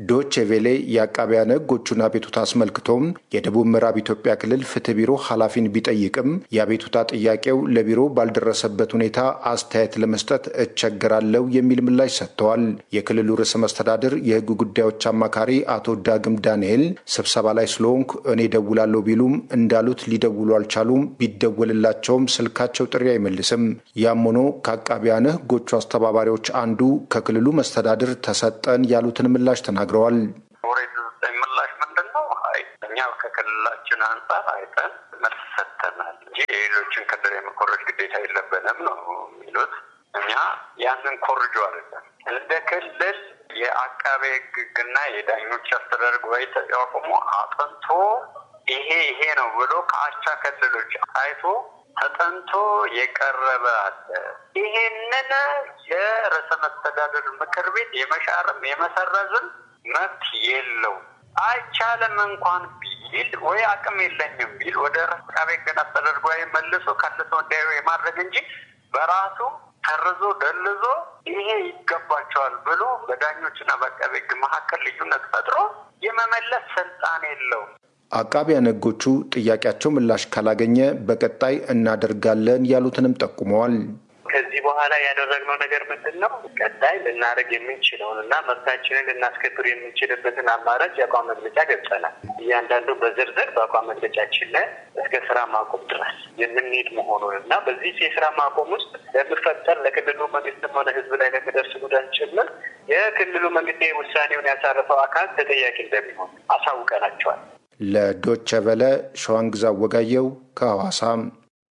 ዶቼ ቬሌ የአቃቢያነ ሕጎቹን አቤቱታ አስመልክቶም የደቡብ ምዕራብ ኢትዮጵያ ክልል ፍትህ ቢሮ ኃላፊን ቢጠይቅም የአቤቱታ ጥያቄው ለቢሮ ባልደረሰበት ሁኔታ አስተያየት ለመስጠት እቸገራለሁ የሚል ምላሽ ሰጥተዋል። የክልሉ ርዕሰ መስተዳድር የህግ ጉዳዮች አማካሪ አቶ ዳግም ዳንኤል ስብሰባ ላይ ስለሆንኩ እኔ ደውላለሁ ቢሉም እንዳሉት ሊደውሉ አልቻሉም። ቢደወልላቸውም ስልካቸው ጥሪ አይመልስም። ያም ሆኖ ከአቃቢያነ ሕጎቹ አስተባባሪዎች አንዱ ከክልሉ መስተዳድር ተሰጠን ያሉትን ምላሽ ተናግረዋል። ምላሽ ምንድን ነው? አይ እኛ ከክልላችን አንጻር አይተን መልስ ሰጥተናል እንጂ የሌሎችን ክልል የመኮረጅ ግዴታ የለብንም ነው የሚሉት። እኛ ያንን ኮርጆ አይደለም እንደ ክልል የአቃቤ ሕግና የዳኞች አስተዳደር ጉባኤ ተቋቁሞ አጥንቶ ይሄ ይሄ ነው ብሎ ከአቻ ክልሎች አይቶ ተጠንቶ የቀረበ አለ። ይሄንን የርዕሰ መስተዳደር ምክር ቤት የመሻርም የመሰረዝም መብት የለው። አይቻልም እንኳን ቢል ወይ አቅም የለኝም ቢል ወደ አቃቤ ሕግና አስተዳደር ጉባኤ መልሶ ከልሶ እንዲያዩ የማድረግ እንጂ በራሱ ሰርዞ ደልዞ ይሄ ይገባቸዋል ብሎ በዳኞችና በአቃቤ ሕግ መካከል ልዩነት ፈጥሮ የመመለስ ስልጣን የለውም። አቃቢያነ ሕጎቹ ጥያቄያቸው ምላሽ ካላገኘ በቀጣይ እናደርጋለን ያሉትንም ጠቁመዋል። ከዚህ በኋላ ያደረግነው ነገር ምንድን ነው? ቀጣይ ልናደርግ የምንችለውን እና መብታችንን ልናስከብር የምንችልበትን አማራጭ የአቋም መግለጫ ገብጸናል። እያንዳንዱ በዝርዝር በአቋም መግለጫችን ላይ እስከ ስራ ማቆም ድረስ የምንሄድ መሆኑን እና በዚህ የስራ ማቆም ውስጥ ለሚፈጠር ለክልሉ መንግስትም ሆነ ህዝብ ላይ ለሚደርስ ጉዳት ጭምር የክልሉ መንግስት ውሳኔውን ያሳረፈው አካል ተጠያቂ እንደሚሆን አሳውቀናቸዋል። ለዶቸ ቨለ ሸዋንግዛ ወጋየው ከሐዋሳም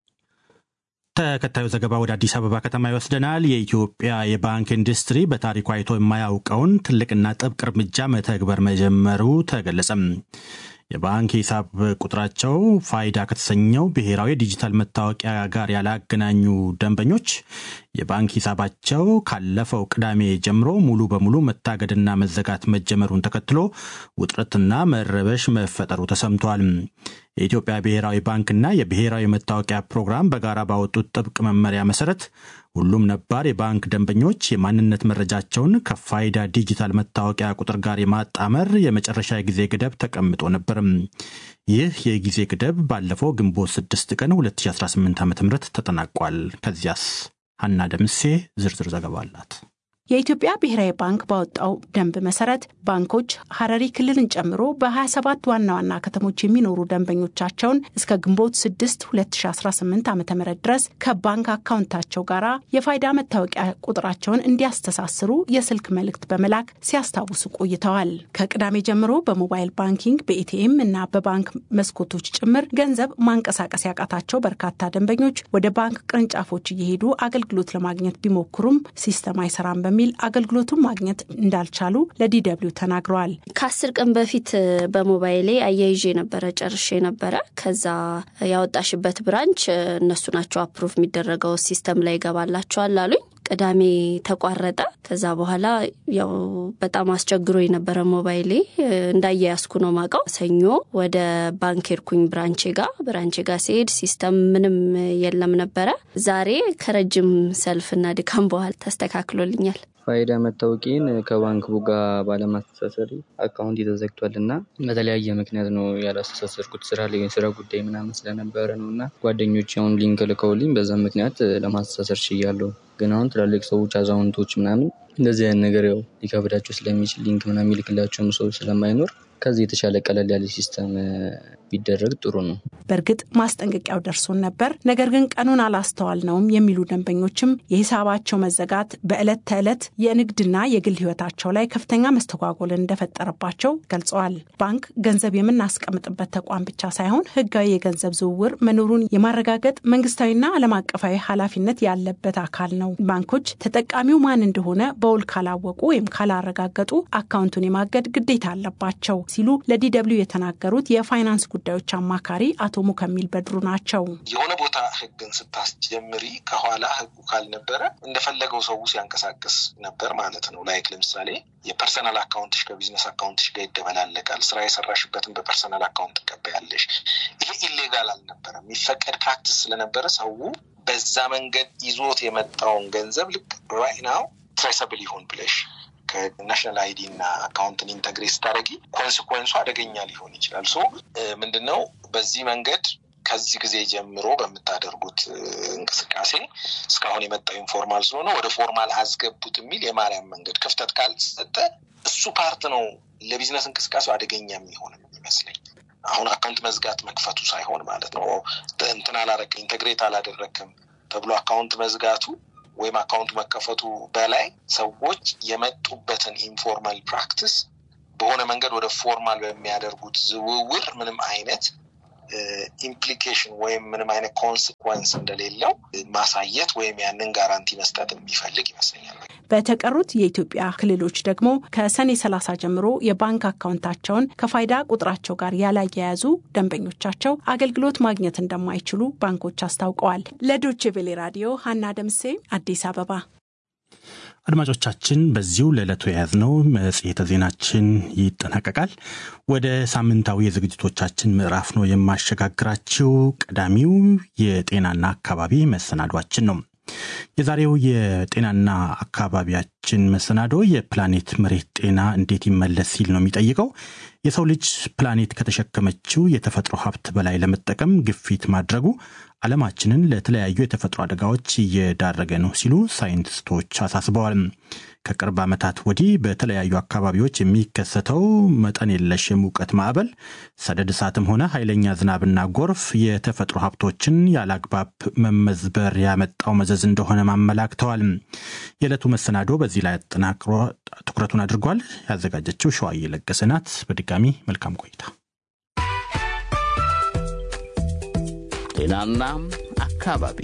ተከታዩ ዘገባ ወደ አዲስ አበባ ከተማ ይወስደናል። የኢትዮጵያ የባንክ ኢንዱስትሪ በታሪኩ አይቶ የማያውቀውን ትልቅና ጥብቅ እርምጃ መተግበር መጀመሩ ተገለጸም። የባንክ ሂሳብ ቁጥራቸው ፋይዳ ከተሰኘው ብሔራዊ ዲጂታል መታወቂያ ጋር ያላገናኙ ደንበኞች የባንክ ሂሳባቸው ካለፈው ቅዳሜ ጀምሮ ሙሉ በሙሉ መታገድና መዘጋት መጀመሩን ተከትሎ ውጥረትና መረበሽ መፈጠሩ ተሰምቷል። የኢትዮጵያ ብሔራዊ ባንክና የብሔራዊ መታወቂያ ፕሮግራም በጋራ ባወጡት ጥብቅ መመሪያ መሰረት ሁሉም ነባር የባንክ ደንበኞች የማንነት መረጃቸውን ከፋይዳ ዲጂታል መታወቂያ ቁጥር ጋር የማጣመር የመጨረሻ የጊዜ ገደብ ተቀምጦ ነበርም። ይህ የጊዜ ገደብ ባለፈው ግንቦት 6 ቀን 2018 ዓ ም ተጠናቋል። ከዚያስ ሀና ደምሴ ዝርዝር ዘገባ አላት። የኢትዮጵያ ብሔራዊ ባንክ ባወጣው ደንብ መሰረት ባንኮች ሀረሪ ክልልን ጨምሮ በ27 ዋና ዋና ከተሞች የሚኖሩ ደንበኞቻቸውን እስከ ግንቦት 6 2018 ዓ ም ድረስ ከባንክ አካውንታቸው ጋር የፋይዳ መታወቂያ ቁጥራቸውን እንዲያስተሳስሩ የስልክ መልእክት በመላክ ሲያስታውሱ ቆይተዋል። ከቅዳሜ ጀምሮ በሞባይል ባንኪንግ በኤቲኤም እና በባንክ መስኮቶች ጭምር ገንዘብ ማንቀሳቀስ ያቃታቸው በርካታ ደንበኞች ወደ ባንክ ቅርንጫፎች እየሄዱ አገልግሎት ለማግኘት ቢሞክሩም ሲስተም አይሰራም በሚል ሚል አገልግሎቱን ማግኘት እንዳልቻሉ ለዲደብሊው ተናግረዋል። ከአስር ቀን በፊት በሞባይሌ አያይዤ ነበረ ጨርሼ ነበረ። ከዛ ያወጣሽበት ብራንች እነሱ ናቸው አፕሩቭ የሚደረገው ሲስተም ላይ ይገባላቸዋል አሉኝ። ቅዳሜ ተቋረጠ። ከዛ በኋላ ያው በጣም አስቸግሮ የነበረ ሞባይሌ እንዳያያዝኩ ነው ማውቀው። ሰኞ ወደ ባንክ ሄድኩኝ ብራንቼ ጋር ብራንቼ ጋር ሲሄድ ሲስተም ምንም የለም ነበረ። ዛሬ ከረጅም ሰልፍና ድካም በኋላ ተስተካክሎልኛል። ፋይዳ መታወቂን ከባንክ ቡጋ ባለማስተሳሰር አካውንት ተዘግቷል እና በተለያየ ምክንያት ነው ያላስተሳሰርኩት። ስራ ላይ ስራ ጉዳይ ምናምን ስለነበረ ነው እና ጓደኞች አሁን ሊንክ ልከውልኝ በዛ ምክንያት ለማስተሳሰር ችያለሁ። ግን አሁን ትላልቅ ሰዎች አዛውንቶች ምናምን እንደዚህ አይነት ነገር ያው ሊከብዳቸው ስለሚችል ሊንክ ምናምን የሚልክላቸውም ሰው ስለማይኖር ከዚህ የተሻለ ቀለል ያለ ሲስተም ቢደረግ ጥሩ ነው። በእርግጥ ማስጠንቀቂያው ደርሶን ነበር፣ ነገር ግን ቀኑን አላስተዋልነውም የሚሉ ደንበኞችም የሂሳባቸው መዘጋት በዕለት ተዕለት የንግድና የግል ሕይወታቸው ላይ ከፍተኛ መስተጓጎልን እንደፈጠረባቸው ገልጸዋል። ባንክ ገንዘብ የምናስቀምጥበት ተቋም ብቻ ሳይሆን ሕጋዊ የገንዘብ ዝውውር መኖሩን የማረጋገጥ መንግስታዊና ዓለም አቀፋዊ ኃላፊነት ያለበት አካል ነው። ባንኮች ተጠቃሚው ማን እንደሆነ በውል ካላወቁ ወይም ካላረጋገጡ አካውንቱን የማገድ ግዴታ አለባቸው ሲሉ ለዲደብሊው የተናገሩት የፋይናንስ ጉዳዮች አማካሪ አቶ ሙከሚል በድሩ ናቸው። የሆነ ቦታ ህግን ስታስጀምሪ ከኋላ ህጉ ካልነበረ እንደፈለገው ሰው ሲያንቀሳቅስ ነበር ማለት ነው። ላይክ ለምሳሌ የፐርሰናል አካውንትሽ ከቢዝነስ አካውንትሽ ጋር ይደበላለቃል። ስራ የሰራሽበትን በፐርሰናል አካውንት ትቀበያለሽ። ይሄ ኢሌጋል አልነበረም፣ የሚፈቀድ ፕራክቲስ ስለነበረ ሰው በዛ መንገድ ይዞት የመጣውን ገንዘብ ልክ ራይት ናው ትሬሰብል ይሁን ብለሽ ከናሽናል አይዲ እና አካውንትን ኢንተግሬት ስታደረጊ ኮንስኮንሱ አደገኛ ሊሆን ይችላል። ሶ ምንድን ነው በዚህ መንገድ ከዚህ ጊዜ ጀምሮ በምታደርጉት እንቅስቃሴ እስካሁን የመጣው ኢንፎርማል ስለሆነ ወደ ፎርማል አስገቡት የሚል የማርያም መንገድ ክፍተት ካልተሰጠ እሱ ፓርት ነው ለቢዝነስ እንቅስቃሴው አደገኛ የሚሆን የሚመስለኝ። አሁን አካውንት መዝጋት መክፈቱ ሳይሆን ማለት ነው እንትን አላረክም ኢንተግሬት አላደረክም ተብሎ አካውንት መዝጋቱ ወይም አካውንቱ መከፈቱ በላይ ሰዎች የመጡበትን ኢንፎርማል ፕራክቲስ በሆነ መንገድ ወደ ፎርማል በሚያደርጉት ዝውውር ምንም አይነት ኢምፕሊኬሽን ወይም ምንም አይነት ኮንስኮንስ እንደሌለው ማሳየት ወይም ያንን ጋራንቲ መስጠት የሚፈልግ ይመስለኛል። በተቀሩት የኢትዮጵያ ክልሎች ደግሞ ከሰኔ 30 ጀምሮ የባንክ አካውንታቸውን ከፋይዳ ቁጥራቸው ጋር ያላያያዙ ደንበኞቻቸው አገልግሎት ማግኘት እንደማይችሉ ባንኮች አስታውቀዋል። ለዶቼ ቬሌ ራዲዮ ሀና ደምሴ አዲስ አበባ። አድማጮቻችን በዚሁ ለዕለቱ የያዝነው መጽሔተ ዜናችን ይጠናቀቃል። ወደ ሳምንታዊ የዝግጅቶቻችን ምዕራፍ ነው የማሸጋግራችው። ቀዳሚው የጤናና አካባቢ መሰናዷችን ነው። የዛሬው የጤናና አካባቢያችን መሰናዶ የፕላኔት መሬት ጤና እንዴት ይመለስ ሲል ነው የሚጠይቀው። የሰው ልጅ ፕላኔት ከተሸከመችው የተፈጥሮ ሀብት በላይ ለመጠቀም ግፊት ማድረጉ ዓለማችንን ለተለያዩ የተፈጥሮ አደጋዎች እየዳረገ ነው ሲሉ ሳይንቲስቶች አሳስበዋል። ከቅርብ ዓመታት ወዲህ በተለያዩ አካባቢዎች የሚከሰተው መጠን የለሽ የሙቀት ማዕበል፣ ሰደድ እሳትም ሆነ ኃይለኛ ዝናብና ጎርፍ የተፈጥሮ ሀብቶችን ያለአግባብ መመዝበር ያመጣው መዘዝ እንደሆነ ማመላክተዋል። የዕለቱ መሰናዶ በዚህ ላይ አጠናክሮ ትኩረቱን አድርጓል። ያዘጋጀችው ሸዋዬ ለገሰ ናት። በድጋሚ መልካም ቆይታ። ጤናና አካባቢ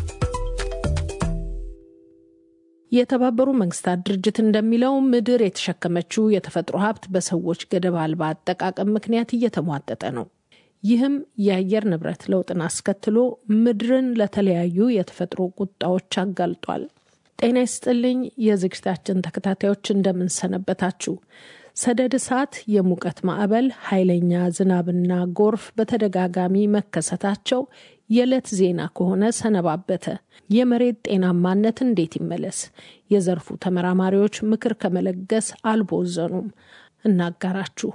የተባበሩ መንግስታት ድርጅት እንደሚለው ምድር የተሸከመችው የተፈጥሮ ሀብት በሰዎች ገደብ አልባ አጠቃቀም ምክንያት እየተሟጠጠ ነው። ይህም የአየር ንብረት ለውጥን አስከትሎ ምድርን ለተለያዩ የተፈጥሮ ቁጣዎች አጋልጧል። ጤና ይስጥልኝ የዝግጅታችን ተከታታዮች እንደምንሰነበታችሁ። ሰደድ እሳት፣ የሙቀት ማዕበል፣ ኃይለኛ ዝናብና ጎርፍ በተደጋጋሚ መከሰታቸው የዕለት ዜና ከሆነ ሰነባበተ። የመሬት ጤናማነት እንዴት ይመለስ? የዘርፉ ተመራማሪዎች ምክር ከመለገስ አልቦዘኑም። እናጋራችሁ።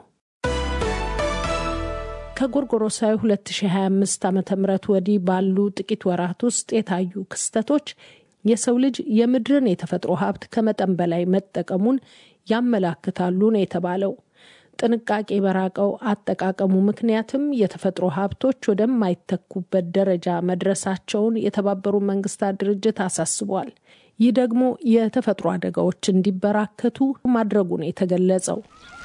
ከጎርጎሮሳዊ 2025 ዓ ም ወዲህ ባሉ ጥቂት ወራት ውስጥ የታዩ ክስተቶች የሰው ልጅ የምድርን የተፈጥሮ ሀብት ከመጠን በላይ መጠቀሙን ያመላክታሉ ነው የተባለው። ጥንቃቄ በራቀው አጠቃቀሙ ምክንያትም የተፈጥሮ ሀብቶች ወደማይተኩበት ደረጃ መድረሳቸውን የተባበሩ መንግስታት ድርጅት አሳስቧል። ይህ ደግሞ የተፈጥሮ አደጋዎች እንዲበራከቱ ማድረጉ ነው የተገለጸው።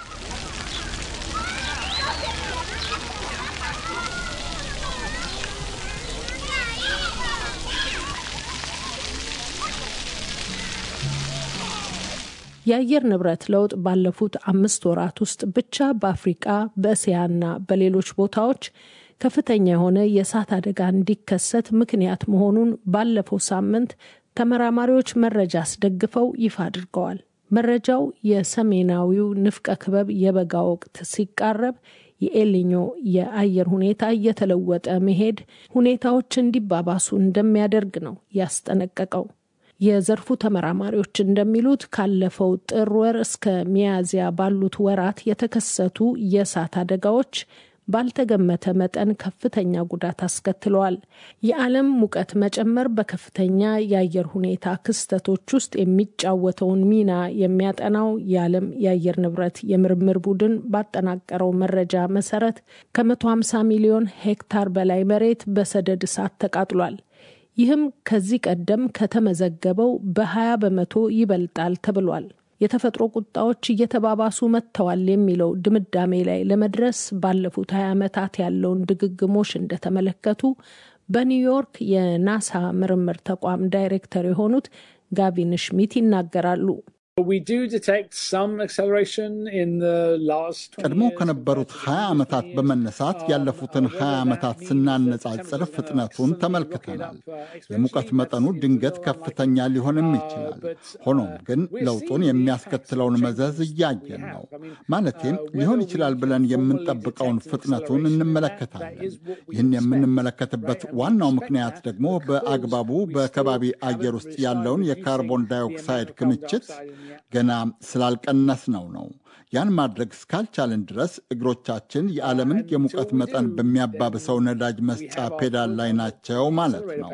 የአየር ንብረት ለውጥ ባለፉት አምስት ወራት ውስጥ ብቻ በአፍሪቃ በእስያና በሌሎች ቦታዎች ከፍተኛ የሆነ የእሳት አደጋ እንዲከሰት ምክንያት መሆኑን ባለፈው ሳምንት ተመራማሪዎች መረጃ አስደግፈው ይፋ አድርገዋል። መረጃው የሰሜናዊው ንፍቀ ክበብ የበጋ ወቅት ሲቃረብ የኤልኞ የአየር ሁኔታ እየተለወጠ መሄድ ሁኔታዎች እንዲባባሱ እንደሚያደርግ ነው ያስጠነቀቀው። የዘርፉ ተመራማሪዎች እንደሚሉት ካለፈው ጥር ወር እስከ ሚያዝያ ባሉት ወራት የተከሰቱ የእሳት አደጋዎች ባልተገመተ መጠን ከፍተኛ ጉዳት አስከትለዋል። የዓለም ሙቀት መጨመር በከፍተኛ የአየር ሁኔታ ክስተቶች ውስጥ የሚጫወተውን ሚና የሚያጠናው የዓለም የአየር ንብረት የምርምር ቡድን ባጠናቀረው መረጃ መሰረት ከ150 ሚሊዮን ሄክታር በላይ መሬት በሰደድ እሳት ተቃጥሏል። ይህም ከዚህ ቀደም ከተመዘገበው በ20 በመቶ ይበልጣል ተብሏል። የተፈጥሮ ቁጣዎች እየተባባሱ መጥተዋል የሚለው ድምዳሜ ላይ ለመድረስ ባለፉት 20 ዓመታት ያለውን ድግግሞሽ እንደተመለከቱ በኒውዮርክ የናሳ ምርምር ተቋም ዳይሬክተር የሆኑት ጋቪን ሽሚት ይናገራሉ። ቀድሞ ከነበሩት 20 ዓመታት በመነሳት ያለፉትን 20 ዓመታት ስናነጻጽር ፍጥነቱን ተመልክተናል። የሙቀት መጠኑ ድንገት ከፍተኛ ሊሆንም ይችላል። ሆኖም ግን ለውጡን የሚያስከትለውን መዘዝ እያየን ነው። ማለቴም ሊሆን ይችላል ብለን የምንጠብቀውን ፍጥነቱን እንመለከታለን። ይህን የምንመለከትበት ዋናው ምክንያት ደግሞ በአግባቡ በከባቢ አየር ውስጥ ያለውን የካርቦን ዳይኦክሳይድ ክምችት ገና ስላልቀነስነው ነው። ያን ማድረግ እስካልቻልን ድረስ እግሮቻችን የዓለምን የሙቀት መጠን በሚያባብሰው ነዳጅ መስጫ ፔዳል ላይ ናቸው ማለት ነው።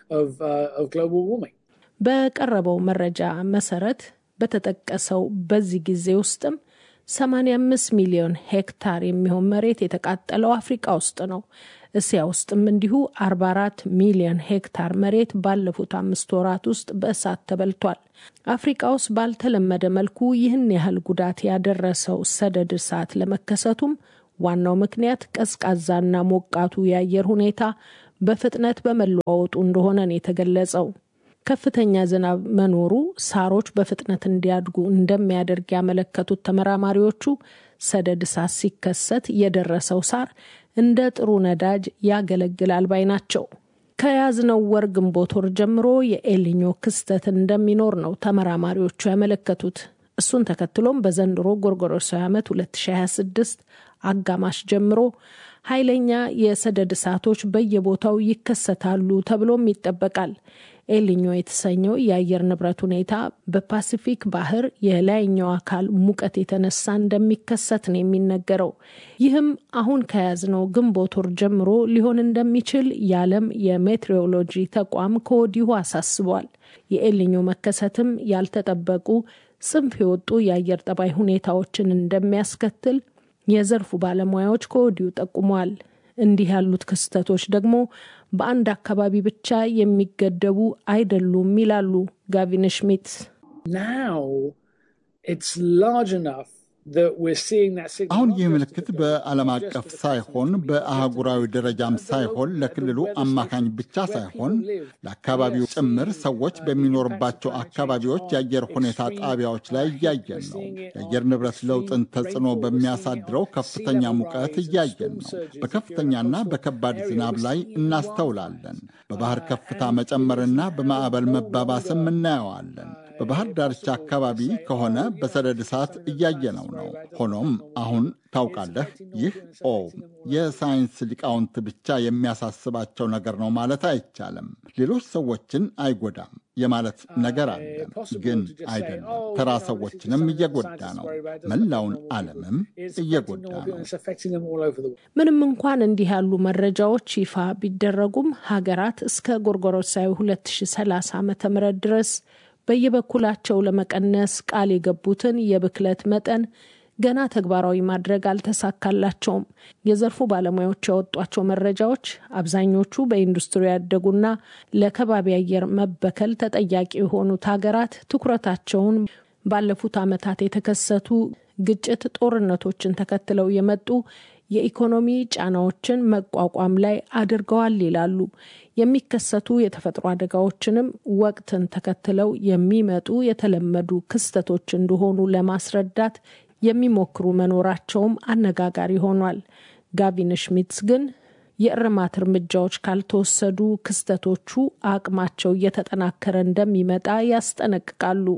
በቀረበው መረጃ መሰረት በተጠቀሰው በዚህ ጊዜ ውስጥም 85 ሚሊዮን ሄክታር የሚሆን መሬት የተቃጠለው አፍሪቃ ውስጥ ነው። እስያ ውስጥም እንዲሁ 44 ሚሊዮን ሄክታር መሬት ባለፉት አምስት ወራት ውስጥ በእሳት ተበልቷል። አፍሪቃ ውስጥ ባልተለመደ መልኩ ይህን ያህል ጉዳት ያደረሰው ሰደድ እሳት ለመከሰቱም ዋናው ምክንያት ቀዝቃዛና ሞቃቱ የአየር ሁኔታ በፍጥነት በመለዋወጡ እንደሆነ ነው የተገለጸው። ከፍተኛ ዝናብ መኖሩ ሳሮች በፍጥነት እንዲያድጉ እንደሚያደርግ ያመለከቱት ተመራማሪዎቹ ሰደድ እሳት ሲከሰት የደረሰው ሳር እንደ ጥሩ ነዳጅ ያገለግላል ባይ ናቸው። ከያዝነው ወር ግንቦት ወር ጀምሮ የኤልኞ ክስተት እንደሚኖር ነው ተመራማሪዎቹ ያመለከቱት። እሱን ተከትሎም በዘንድሮ ጎርጎሮሳዊ ዓመት 2026 አጋማሽ ጀምሮ ኃይለኛ የሰደድ እሳቶች በየቦታው ይከሰታሉ ተብሎም ይጠበቃል። ኤልኞ የተሰኘው የአየር ንብረት ሁኔታ በፓሲፊክ ባህር የላይኛው አካል ሙቀት የተነሳ እንደሚከሰት ነው የሚነገረው። ይህም አሁን ከያዝነው ግንቦት ወር ጀምሮ ሊሆን እንደሚችል የዓለም የሜትሮሎጂ ተቋም ከወዲሁ አሳስቧል። የኤልኞ መከሰትም ያልተጠበቁ ጽንፍ የወጡ የአየር ጠባይ ሁኔታዎችን እንደሚያስከትል የዘርፉ ባለሙያዎች ከወዲሁ ጠቁመዋል። እንዲህ ያሉት ክስተቶች ደግሞ በአንድ አካባቢ ብቻ የሚገደቡ አይደሉም ይላሉ ጋቪን ሽሚት። አሁን ይህ ምልክት በዓለም አቀፍ ሳይሆን በአህጉራዊ ደረጃም ሳይሆን ለክልሉ አማካኝ ብቻ ሳይሆን ለአካባቢው ጭምር ሰዎች በሚኖርባቸው አካባቢዎች የአየር ሁኔታ ጣቢያዎች ላይ እያየን ነው። የአየር ንብረት ለውጥን ተጽዕኖ በሚያሳድረው ከፍተኛ ሙቀት እያየን ነው። በከፍተኛና በከባድ ዝናብ ላይ እናስተውላለን። በባህር ከፍታ መጨመርና በማዕበል መባባስም እናየዋለን። በባህር ዳርቻ አካባቢ ከሆነ በሰደድ እሳት እያየነው ነው። ሆኖም አሁን ታውቃለህ፣ ይህ ኦ የሳይንስ ሊቃውንት ብቻ የሚያሳስባቸው ነገር ነው ማለት አይቻልም። ሌሎች ሰዎችን አይጎዳም የማለት ነገር አለ፣ ግን አይደለም። ተራ ሰዎችንም እየጎዳ ነው። መላውን ዓለምም እየጎዳ ነው። ምንም እንኳን እንዲህ ያሉ መረጃዎች ይፋ ቢደረጉም ሀገራት እስከ ጎርጎሮሳዊ 2030 ዓ ም ድረስ በየበኩላቸው ለመቀነስ ቃል የገቡትን የብክለት መጠን ገና ተግባራዊ ማድረግ አልተሳካላቸውም። የዘርፉ ባለሙያዎች ያወጧቸው መረጃዎች አብዛኞቹ በኢንዱስትሪ ያደጉና ለከባቢ አየር መበከል ተጠያቂ የሆኑት ሀገራት ትኩረታቸውን ባለፉት ዓመታት የተከሰቱ ግጭት፣ ጦርነቶችን ተከትለው የመጡ የኢኮኖሚ ጫናዎችን መቋቋም ላይ አድርገዋል ይላሉ። የሚከሰቱ የተፈጥሮ አደጋዎችንም ወቅትን ተከትለው የሚመጡ የተለመዱ ክስተቶች እንደሆኑ ለማስረዳት የሚሞክሩ መኖራቸውም አነጋጋሪ ሆኗል። ጋቪን ሽሚትስ ግን የእርማት እርምጃዎች ካልተወሰዱ ክስተቶቹ አቅማቸው እየተጠናከረ እንደሚመጣ ያስጠነቅቃሉ።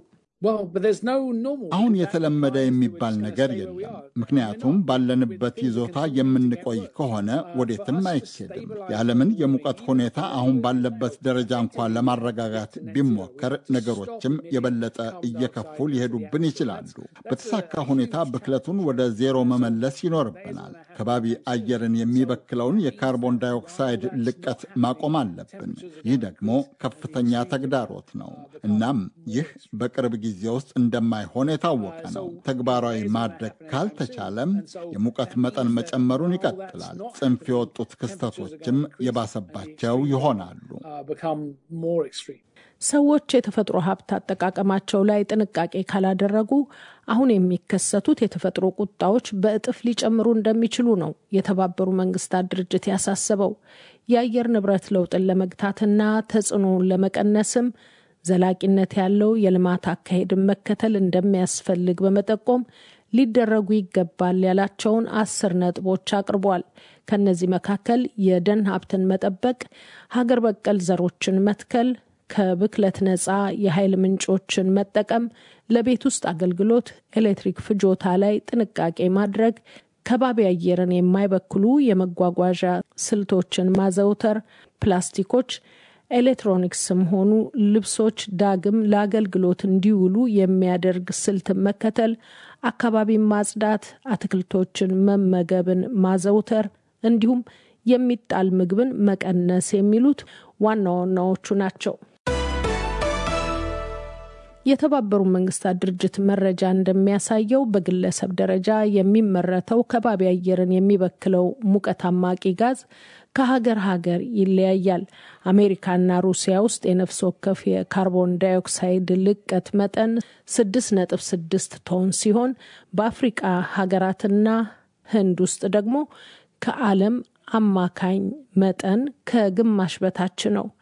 አሁን የተለመደ የሚባል ነገር የለም። ምክንያቱም ባለንበት ይዞታ የምንቆይ ከሆነ ወዴትም አይኬድም። የዓለምን የሙቀት ሁኔታ አሁን ባለበት ደረጃ እንኳን ለማረጋጋት ቢሞከር ነገሮችም የበለጠ እየከፉ ሊሄዱብን ይችላሉ። በተሳካ ሁኔታ ብክለቱን ወደ ዜሮ መመለስ ይኖርብናል። ከባቢ አየርን የሚበክለውን የካርቦን ዳይኦክሳይድ ልቀት ማቆም አለብን። ይህ ደግሞ ከፍተኛ ተግዳሮት ነው። እናም ይህ በቅርብ ጊዜ ውስጥ እንደማይሆን የታወቀ ነው። ተግባራዊ ማድረግ ካልተቻለም የሙቀት መጠን መጨመሩን ይቀጥላል። ጽንፍ የወጡት ክስተቶችም የባሰባቸው ይሆናሉ። ሰዎች የተፈጥሮ ሀብት አጠቃቀማቸው ላይ ጥንቃቄ ካላደረጉ አሁን የሚከሰቱት የተፈጥሮ ቁጣዎች በእጥፍ ሊጨምሩ እንደሚችሉ ነው የተባበሩ መንግስታት ድርጅት ያሳሰበው። የአየር ንብረት ለውጥን ለመግታትና ተጽዕኖውን ለመቀነስም ዘላቂነት ያለው የልማት አካሄድን መከተል እንደሚያስፈልግ በመጠቆም ሊደረጉ ይገባል ያላቸውን አስር ነጥቦች አቅርቧል። ከነዚህ መካከል የደን ሀብትን መጠበቅ፣ ሀገር በቀል ዘሮችን መትከል፣ ከብክለት ነፃ የኃይል ምንጮችን መጠቀም፣ ለቤት ውስጥ አገልግሎት ኤሌክትሪክ ፍጆታ ላይ ጥንቃቄ ማድረግ፣ ከባቢ አየርን የማይበክሉ የመጓጓዣ ስልቶችን ማዘውተር፣ ፕላስቲኮች ኤሌክትሮኒክስም ሆኑ ልብሶች ዳግም ለአገልግሎት እንዲውሉ የሚያደርግ ስልትን መከተል፣ አካባቢን ማጽዳት፣ አትክልቶችን መመገብን ማዘውተር እንዲሁም የሚጣል ምግብን መቀነስ የሚሉት ዋና ዋናዎቹ ናቸው። የተባበሩት መንግስታት ድርጅት መረጃ እንደሚያሳየው በግለሰብ ደረጃ የሚመረተው ከባቢ አየርን የሚበክለው ሙቀት አማቂ ጋዝ ከሀገር ሀገር ይለያያል። አሜሪካና ሩሲያ ውስጥ የነፍስ ወከፍ የካርቦን ዳይኦክሳይድ ልቀት መጠን 6.6 ቶን ሲሆን በአፍሪቃ ሀገራትና ህንድ ውስጥ ደግሞ ከዓለም አማካኝ መጠን ከግማሽ በታች ነው።